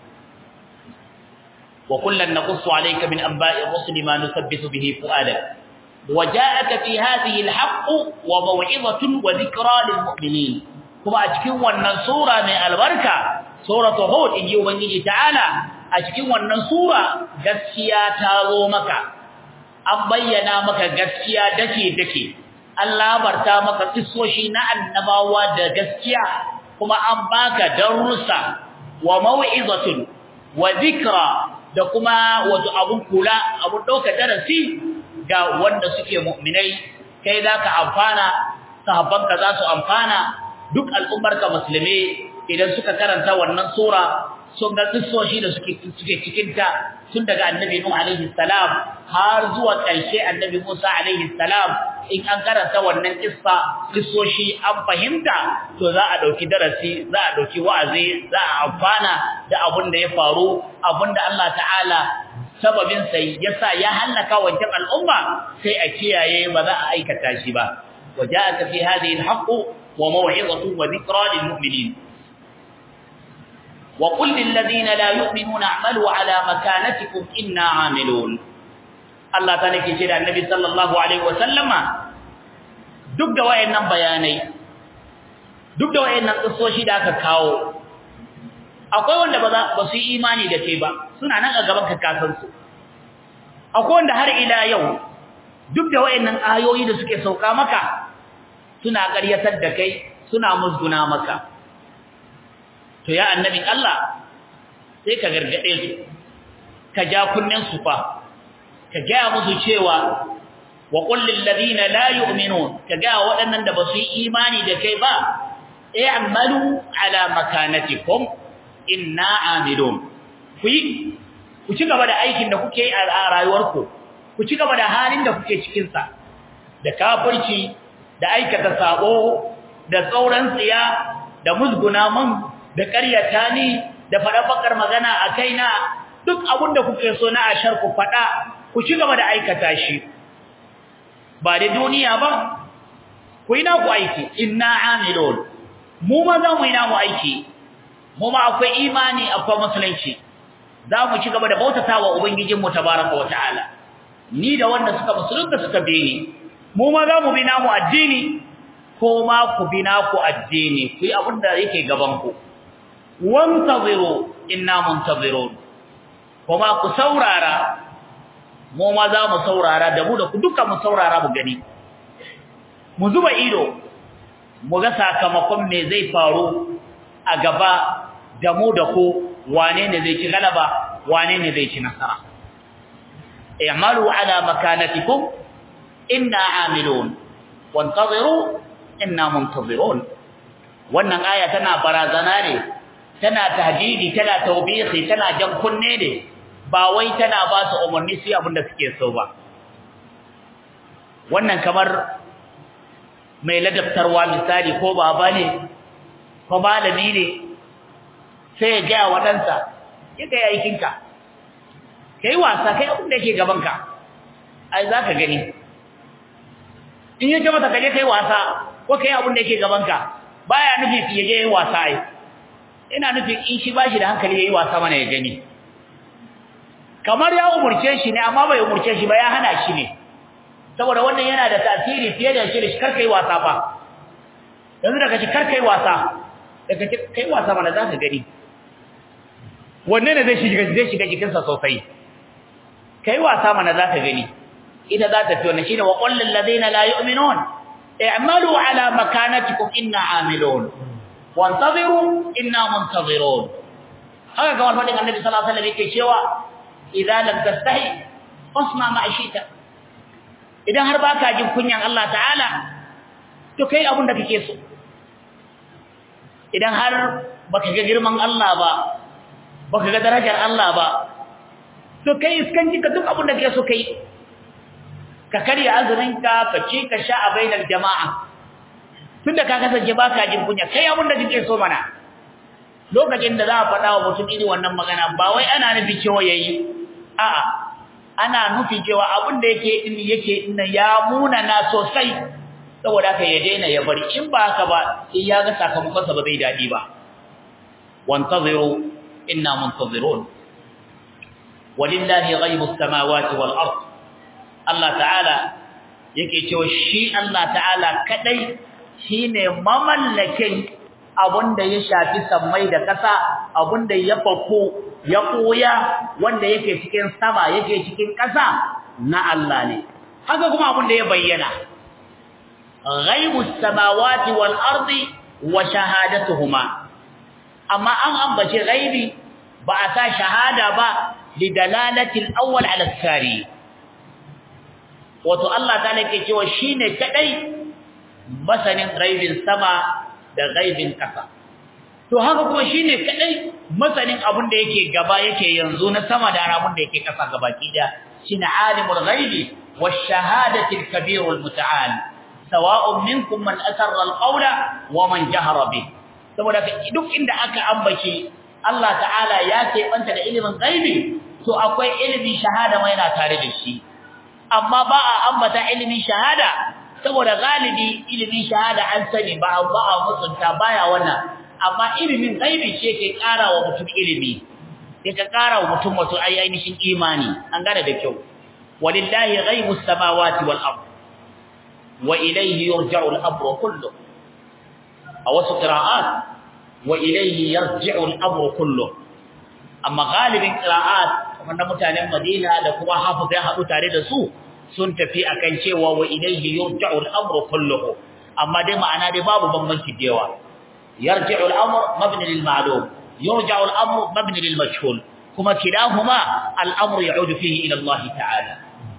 wa kullan naqussu alayka min anba'i ar-rusul ma nusabbitu bihi fu'adak وجاءك في هذه الحق وموعظة وذكرى للمؤمنين kuma a cikin wannan sura mai albarka suratu hud inji ubangiji ta'ala a cikin wannan sura gaskiya ta zo maka an bayyana maka gaskiya dake dake an labarta maka kissoshi na annabawa da gaskiya kuma an baka darussa wa mau'izatun wa dhikra da kuma wato abun kula abun dauka darasi ga wanda suke mu'minai kai zaka amfana sahabbanka za su amfana duk al'ummarka musulmi idan suka karanta wannan sura sun ga kissoshi da suke suke cikin ta tun daga annabi nuh alaihi salam har zuwa ƙarshe annabi musa alaihi salam in an karanta wannan kissa kissoshi an fahimta to za a dauki darasi za a dauki wa'azi za a amfana da abun da ya faru abun da Allah ta'ala sababin sai yasa ya halaka wancan al'umma sai a kiyaye ba za a aikata shi ba waja'aka fi hadhihi al-haqq وموعظة وذكرى للمؤمنين وقل للذين لا يؤمنون اعملوا على مكانتكم إنا عاملون الله تعالى كيشير النبي صلى الله عليه وسلم duk da wayannan bayanai duk da wayannan kissoshi da aka kawo akwai wanda ba ba su yi imani da kai ba suna nan a gaban ka kasan su akwai wanda har ila yau duk da wayannan ayoyi da suke sauka maka suna ƙaryatar da kai suna musguna maka to ya annabin Allah sai ka gargade su ka ja kunnen su fa ka ga musu cewa wa qul lil ladina la yu'minun ka ga waɗannan da ba su yi imani da kai ba i'malu ala makanatikum inna amilun ku yi ku ci gaba da aikin da kuke yi a rayuwarku ku ci gaba da halin da kuke cikin sa da kafirci da aikata sabo da tsauran tsiya da musguna mun da ƙaryata ni da faɗa bakar magana a kaina duk abin da kuke so na ashar ku faɗa ku ci gaba da aikata shi ba da duniya ba ku yi naku aiki inna amilun mu ma za mu yi namu aiki mu ma akwai imani akwai musulunci za mu ci gaba da bautata wa ubangijinmu tabaraka wa ta'ala ni da wanda suka musulunta suka bi ni mu ma za mu bi namu addini ko ma ku bi naku addini ku yi abin da yake gaban ku wantaziru inna muntazirun kuma ku saurara mu ma za mu saurara da mu da ku duka mu saurara mu gani mu zuba ido mu ga sakamakon me zai faru a gaba da mu da ku wane ne zai ci galaba wane ne zai ci nasara i'malu ala makanatikum inna amilun wantaziru inna muntazirun wannan aya tana barazana ne tana tahdidi tana tawbihi tana jan kunne ne ba wai tana ba su umarni su abin da suke so ba wannan kamar mai ladabtarwa misali ko baba ne ko malami ne sai ya gaya wa ɗansa ya ga aikinka kai wasa kai abin da yake gabanka ai za ka gani in ya ce mata kaje kai wasa ko kai abin da yake gabanka baya nufi ya je wasa ai ina nufin in shi bashi da hankali yayi wasa mana ya gani kamar ya umurce shi ne amma bai umurce shi ba ya hana shi ne saboda wannan yana da tasiri fiye da shi kar kai wasa fa yanzu daga shi kar kai wasa daga kai wasa mana zaka gani wanne ne zai shiga zai shiga jikin sa sosai kai wasa mana zaka gani ita za ta fi wannan shine wa qul lil ladina la yu'minun i'malu ala makanatikum inna amilun wantaziru inna muntazirun haka kamar fadin annabi sallallahu alaihi wasallam yake cewa idza lam tastahi fasma ma ashita idan har baka jin kunyan Allah ta'ala to kai abun da kake so idan har baka ga girman Allah ba baka ga darajar Allah ba to kai iskanci ka duk abun da kake so kai ka karya azumin ka ka ci ka sha a bainar jama'a tunda ka kasance baka jin kunya kai abin da kike so mana lokacin da za a faɗa wa mutum irin wannan magana ba wai ana nufi cewa yayi a'a ana nufi cewa abin da yake din yake din ya muna na sosai saboda haka ya daina ya bari in ba haka ba in ya ga sakamakon sa ba zai dadi ba wantaziru inna muntazirun walillahi ghaibus samawati wal ard Allah ta'ala yake cewa shi Allah ta'ala kadai shine mamallakin abunda ya shafi sammai da ƙasa abunda ya fako ya koya wanda yake cikin sama yake cikin ƙasa na Allah ne haka kuma abunda ya bayyana ghaibus samawati wal ardi wa shahadatuhuma amma an ambace ghaibi ba a sa shahada ba lidalalati al-awwal ala al-thani wato Allah ta'ala yake cewa shine kadai masanin ghaibin sama da ghaibin kasa to haka kuma shine kadai masanin abin da yake gaba yake yanzu na sama da abin da yake kasa gabaki da shine alimul ghaibi wash-shahadati al-kabirul muta'al sawa'un minkum man asarra al-qawla wa man jahara bih saboda duk inda aka ambace Allah ta'ala ya keɓanta da ilimin ghaibi to akwai ilimin shahada mai yana tare da shi amma ba a ambata ilimin shahada saboda galibi ilimin shahada an sani ba ba a mutunta baya wannan amma ilimin ghaibi shi yake ƙara wa mutum ilimi yake ƙara wa mutum wato ainihin imani an gane da kyau walillahi ghaibus samawati wal ard wa ilayhi yurja'u al-amru kullu a wasu qira'at wa ilayhi yarji'u al-amru kullu amma galibin qira'at wanda mutanen Madina da kuma Hafiz ya haɗu tare da su sun tafi akan cewa wa ilayhi yurja'u al-amru kulluhu amma dai ma'ana dai babu bambanci da yawa yarji'u al-amr mabni lil ma'lum yurja'u al-amru mabni lil majhul kuma kilahuma al-amru ya'udu fihi ila Allah ta'ala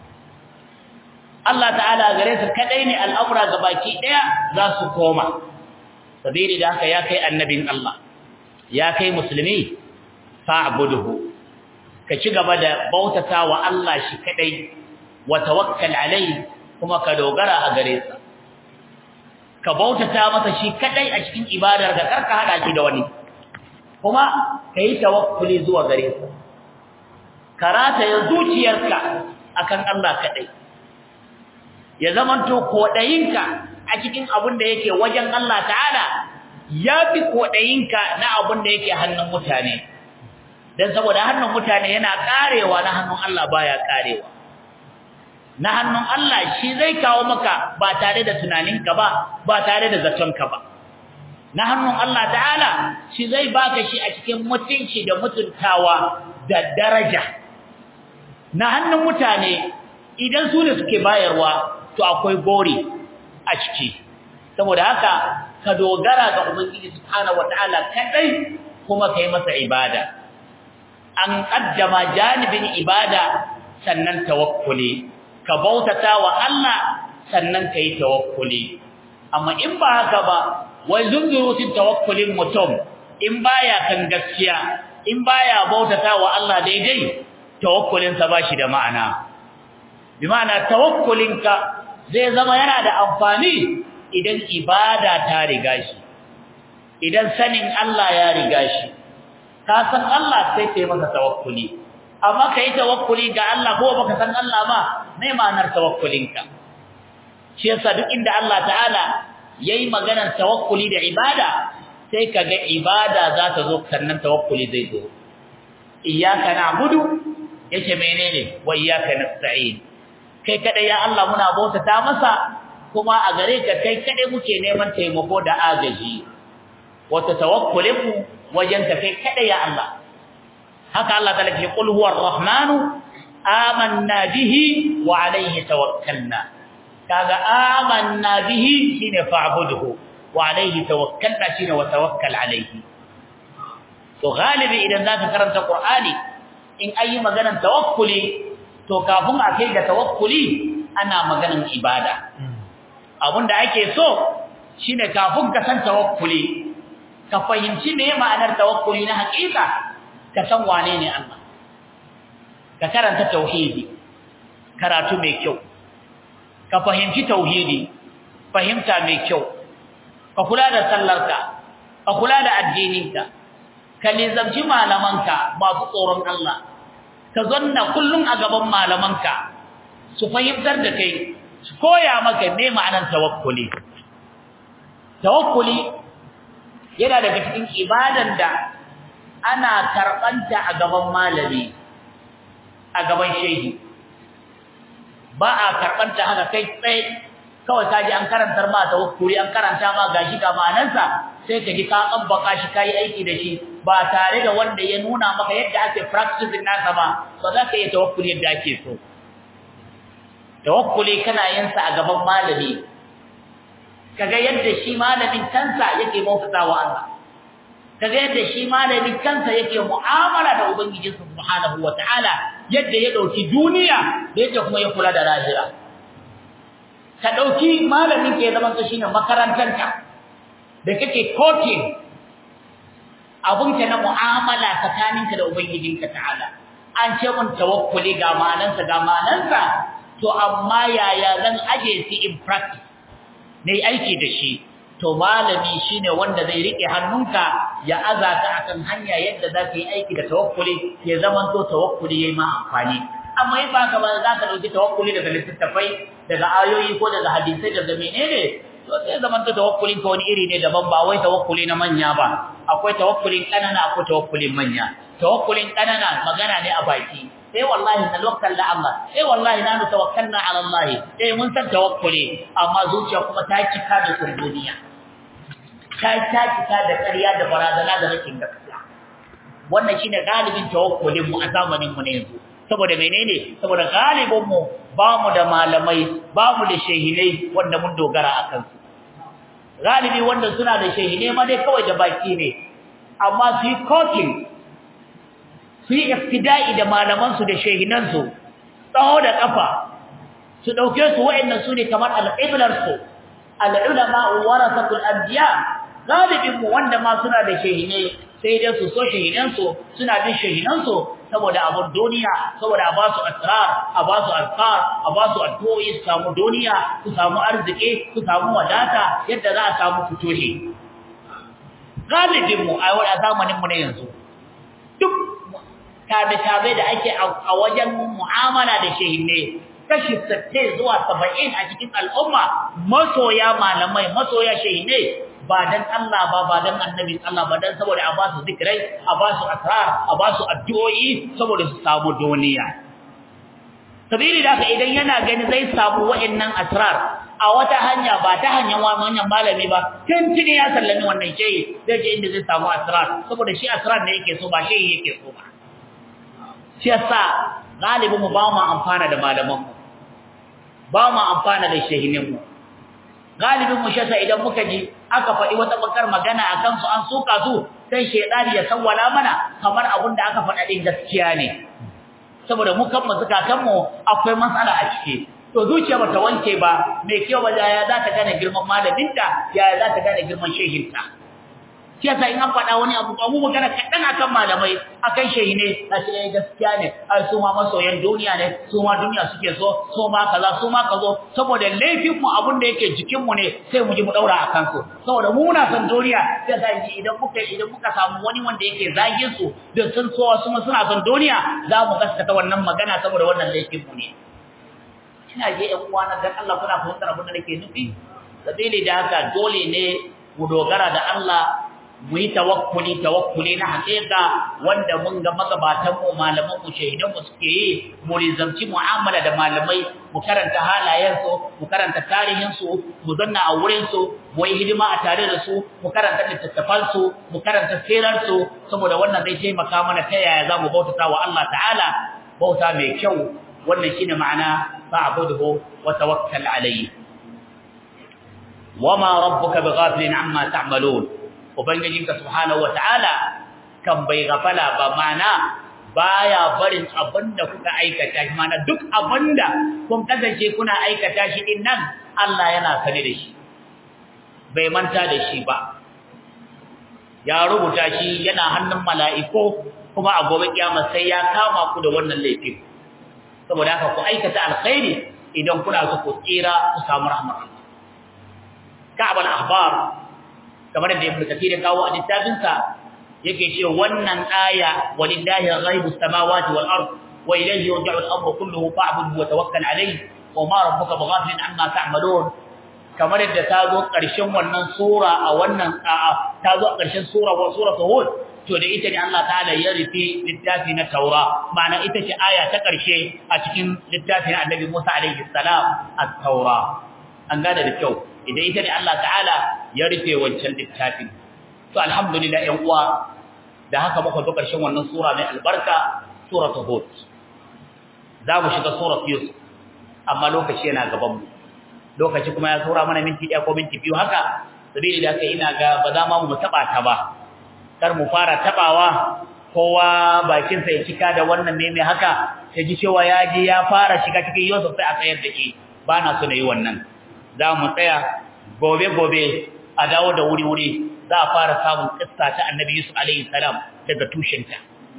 Allah ta'ala gare su kadai ne al'amura gabaki daya za su koma sabiri da haka ya kai annabin Allah ya kai musulmi fa'buduhu ka ci gaba da bautata wa Allah shi kadai wa tawakkal alai kuma ka dogara a gare sa ka bautata masa shi kadai a cikin ibadar ka karka hada shi da wani kuma kai tawakkuli zuwa gare sa karata ya zuciyarka akan Allah kadai ya zamanto kodayinka a cikin abin da yake wajen Allah ta'ala yafi kodayinka na abin da yake hannun mutane dan saboda hannun mutane yana karewa na hannun Allah baya karewa na hannun Allah shi zai kawo maka ba tare da tunaninka ba ba tare da zatonka ba na hannun Allah ta'ala shi zai baka shi a cikin mutunci da mutuntawa da daraja na hannun mutane idan su ne suke bayarwa to akwai gori a ciki saboda haka ka dogara ga ubangiji subhanahu wataala kadai kuma kai masa ibada an kaddama janibin ibada sannan tawakkuli ka bautata wa Allah sannan kai tawakkuli amma in ba haka ba wai zunzurutun tawakkulin mutum in baya kan gaskiya in baya bautata wa Allah daidai tawakkulinsa ba shi da ma'ana bi ma'ana tawakkulinka zai zama yana da amfani idan ibada ta riga shi idan sanin Allah ya riga shi ka san Allah sai kai masa tawakkuli amma kai tawakkuli ga Allah ko baka san Allah ba me ma'anar tawakkulinka shi yasa duk inda Allah ta'ala yayi maganar tawakkuli da ibada sai kaga ibada za ta zo sannan tawakkuli zai zo iyyaka na'budu yake menene wa iyyaka nasta'in kai kada ya Allah muna bautata masa kuma a gare ka kai kada muke neman taimako da agaji wata tawakkulin mu wajen ka kai kada ya Allah haka Allah ta lafi qul huwa ar-rahmanu amanna bihi wa alayhi tawakkalna kaga amanna bihi shine fa'budhu wa alayhi tawakkalna shine wa tawakkal alayhi to galibi idan zaka karanta qur'ani in ayi maganar tawakkuli to kafin a kai ga tawakkuli ana maganar ibada abinda ake so shine kafin ka san tawakkuli ka fahimci me ma'anar tawakkuli na hakika ka san wane ne Allah ka karanta tauhidi karatu mai kyau ka fahimci tauhidi fahimta mai kyau ka kula da sallarka ka kula da addininka ka nizamci malamanka masu tsoron Allah ka zanna kullum a gaban malamanka su fahimtar da kai su koya maka me ma'anar tawakkuli tawakkuli yana daga cikin ibadan da ana karbanta a gaban malami a gaban shehi ba a karbanta haka kai tsaye kawai kaji an karantar ma tawakkuli an karanta ma gashi ga ma'anarsa sai ka ji ka tsabbaka shi kai aiki da shi ba tare da wanda ya nuna maka yadda ake practicing nasa ba ba za ka iya tawakkuli yadda ake so tawakkuli kana yin sa a gaban malami kaga yadda shi malamin kansa yake bautata wa Allah kaga yadda shi malamin kansa yake mu'amala da ubangiji subhanahu wataala yadda ya dauki duniya da yadda kuma ya kula da lahira ka dauki malamin ke zaman ka shine makarantanka da kake coaching abunka na mu'amala tsakaninka da ubangijinka ta'ala an ce mun tawakkuli ga manansa ga manansa to amma yaya zan aje shi in practice ne aiki da shi to malami shine wanda zai rike hannunka ya azata akan hanya yadda zaka yi aiki da tawakkuli ya zaman to tawakkuli yayi ma amfani amma in ba ka ba za ka dauki tawakkuli daga littattafai daga ayoyi ko daga hadisai daga menene to sai zaman to tawakkulin ka wani iri ne daban ba wai tawakkuli na manya ba akwai tawakkulin kanana akwai tawakkulin manya tawakkulin kanana magana ne a baki eh wallahi na tawakkal da Allah eh wallahi na tawakkalna ala Allah eh mun san tawakkuli amma zuciya kuma ta cika da duniya ta ta cika da ƙarya da barazana da rashin gaskiya wannan shine galibin tawakkulin mu a zamanin mu ne yanzu saboda menene saboda galibin mu ba mu da malamai ba mu da shehinai wanda mun dogara akan su galibi wanda suna da shehinai ma dai kawai da baki ne amma su yi kokin su yi iftida'i da malamansu da shehinansu tsawo da kafa su ɗauke su wa'annan su ne kamar al'iblarsu al'ulama warasatul anbiya galibinmu wanda ma suna da shehine sai dai su so shehinansu suna bin shehinansu saboda abun duniya saboda a ba su asrar a ba su azkar a ba su addu'o'i su samu duniya su samu arziki su samu wadata yadda za a samu fitohi galibinmu a zamaninmu na yanzu duk tabe-tabe da ake a wajen mu'amala da shehinne kashi 60 zuwa 70 a cikin al'umma masoya malamai masoya shehinne ba dan Allah ba ba dan annabi Allah ba dan saboda a ba su zikirai a ba su asrar a ba su addu'o'i saboda su samu duniya sabili da idan yana gani zai samu wa'annan asrar a wata hanya ba ta hanyar wannan malami ba tuntuni ya sallami wannan shehi zai je inda zai samu asrar saboda shi asrar ne yake so ba shehi yake so ba shi yasa galibin mu ba mu amfana da malaman mu ba mu amfana da shehinin mu galibin mu shi yasa idan muka ji aka faɗi wata bakar magana akan su an suka su sai shedani ya sawwala mana kamar abin da aka faɗa din gaskiya ne saboda mu kan mu zakatan mu akwai matsala a ciki to zuciya bata wanke ba mai kyau ba ya za ta gane girman malaminta ya za ta gane girman shehinta shi yasa in an faɗa wani abu mu magana kaɗan akan malamai akan shehi ne a shi ne gaskiya ne ai su ma masoyan duniya ne su ma duniya suke so su ma kaza su ma kazo saboda laifin mu abun da yake jikin mu ne sai mu ji mu daura akan su saboda mu muna son duniya sai sa idan muka idan muka samu wani wanda yake zagin su da sun so su suna son duniya za mu gaskata wannan magana saboda wannan laifin mu ne ina je ɗan uwana dan Allah kuna fahimtar abin da nake nufi sabili da haka dole ne mu dogara da Allah mu yi tawakkuli tawakkuli na haƙiƙa wanda mun ga magabatan mu malaman mu shahidan mu suke yi mu rizamci mu'amala da malamai mu karanta halayen su mu karanta tarihin su mu zanna a wurin su mu yi hidima a tare da su mu karanta littattafan su mu karanta sirar su saboda wannan zai taimaka mana ta yaya za mu bautata wa Allah ta'ala bauta mai kyau wannan shine ma'ana fa'budhu wa tawakkal alayhi wama rabbuka bighafilin amma ta'malun ubangijinka subhanahu wataala kan bai gafala ba mana baya barin abinda kuka aikata mana duk abinda kun kasance kuna aikata shi din nan Allah yana sane da shi bai manta da shi ba ya rubuta shi yana hannun mala'iku kuma a gobe kiyama sai ya kama ku da wannan laifin saboda haka ku aikata alkhairi idan kuna so ku tsira ku samu rahmar Allah Ka'ab al-Ahbar kamar da Ibn Kathir ya kawo a littafin sa yake cewa wannan aya walillahi ghaibus samawati wal ard wa ilayhi yurja'u al-amru kulluhu fa'budhu wa tawakkal alayhi wa ma rabbuka bighafilin amma ta'malun kamar da ta zo ƙarshen wannan sura a wannan a'a ta zo ƙarshen sura wa suratul hud to da ita ne Allah ta'ala ya rufe littafi na Taura ma'ana ita ce aya ta ƙarshe a cikin littafin Annabi Musa alaihi salam at-Taura an gane da kyau idan ita ne Allah ta'ala ya rufe wancan littafin to alhamdulillah ƴan uwa da haka muka zo ƙarshen wannan sura mai albarka suratul hud za mu shiga suratul yusuf amma lokaci yana gaban mu lokaci kuma ya tsora mana minti ɗaya ko minti biyu haka sabili da kai ina ga ba za ma mu taba ta ba kar mu fara tabawa kowa bakin sa ya cika da wannan ne mai haka ya ji cewa ya je ya fara shiga cikin Yusuf sai a tsayar da shi ba na so na yi wannan za mu tsaya gobe gobe a dawo da wuri wuri za a fara samun kissa ta Annabi Yusuf alaihi salam daga tushenta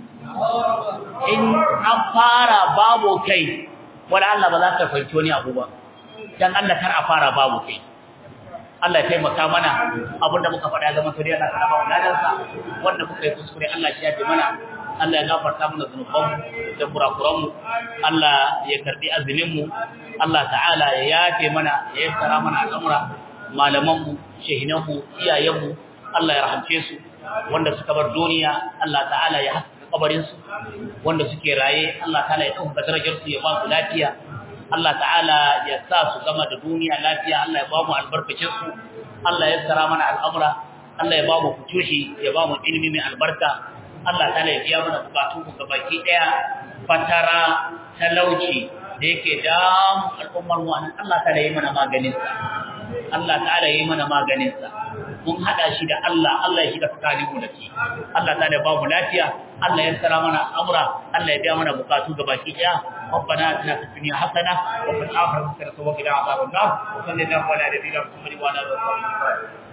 in an fara babu kai wala Allah ba za ka fahimci wani abu ba dan Allah kar a fara babu kai Allah ya taimaka mana abinda muka faɗa ya zama suriya na karaba wadatar sa wanda muka yi kuskure Allah shi ya fi mana Allah ya gafarta mana zunuban mu da kurakuran mu Allah ya karbi azumin mu Allah ta'ala ya yafe mana ya yassara mana al'amura malaman mu shehinan mu iyayen mu Allah ya rahamce su wanda suka bar duniya Allah ta'ala ya haska kabarin su wanda suke raye Allah ta'ala ya dauka darajar su ya ba su lafiya Allah ta'ala ya sa su gama da duniya lafiya Allah ya ba mu albarkacin su Allah ya tsara mana al'amura Allah ya ba mu futushi ya ba mu ilimi mai albarka Allah ta'ala ya biya mana bukatun mu gabaki daya fatara talauci da yake damu al'ummar mu anan Allah ta'ala ya yi mana maganin sa Allah ta'ala ya yi mana maganin sa mun hada shi da Allah Allah ya shiga tsakanin mu da shi Allah ta'ala ya ba mu lafiya Allah ya tsara mana amra Allah ya biya mana bukatu gabaki daya ربنا اتنا في الدنيا حسنه وفي الاخره حسنه وقنا عذاب النار وصلى الله على نبينا محمد وعلى اله وصحبه وسلم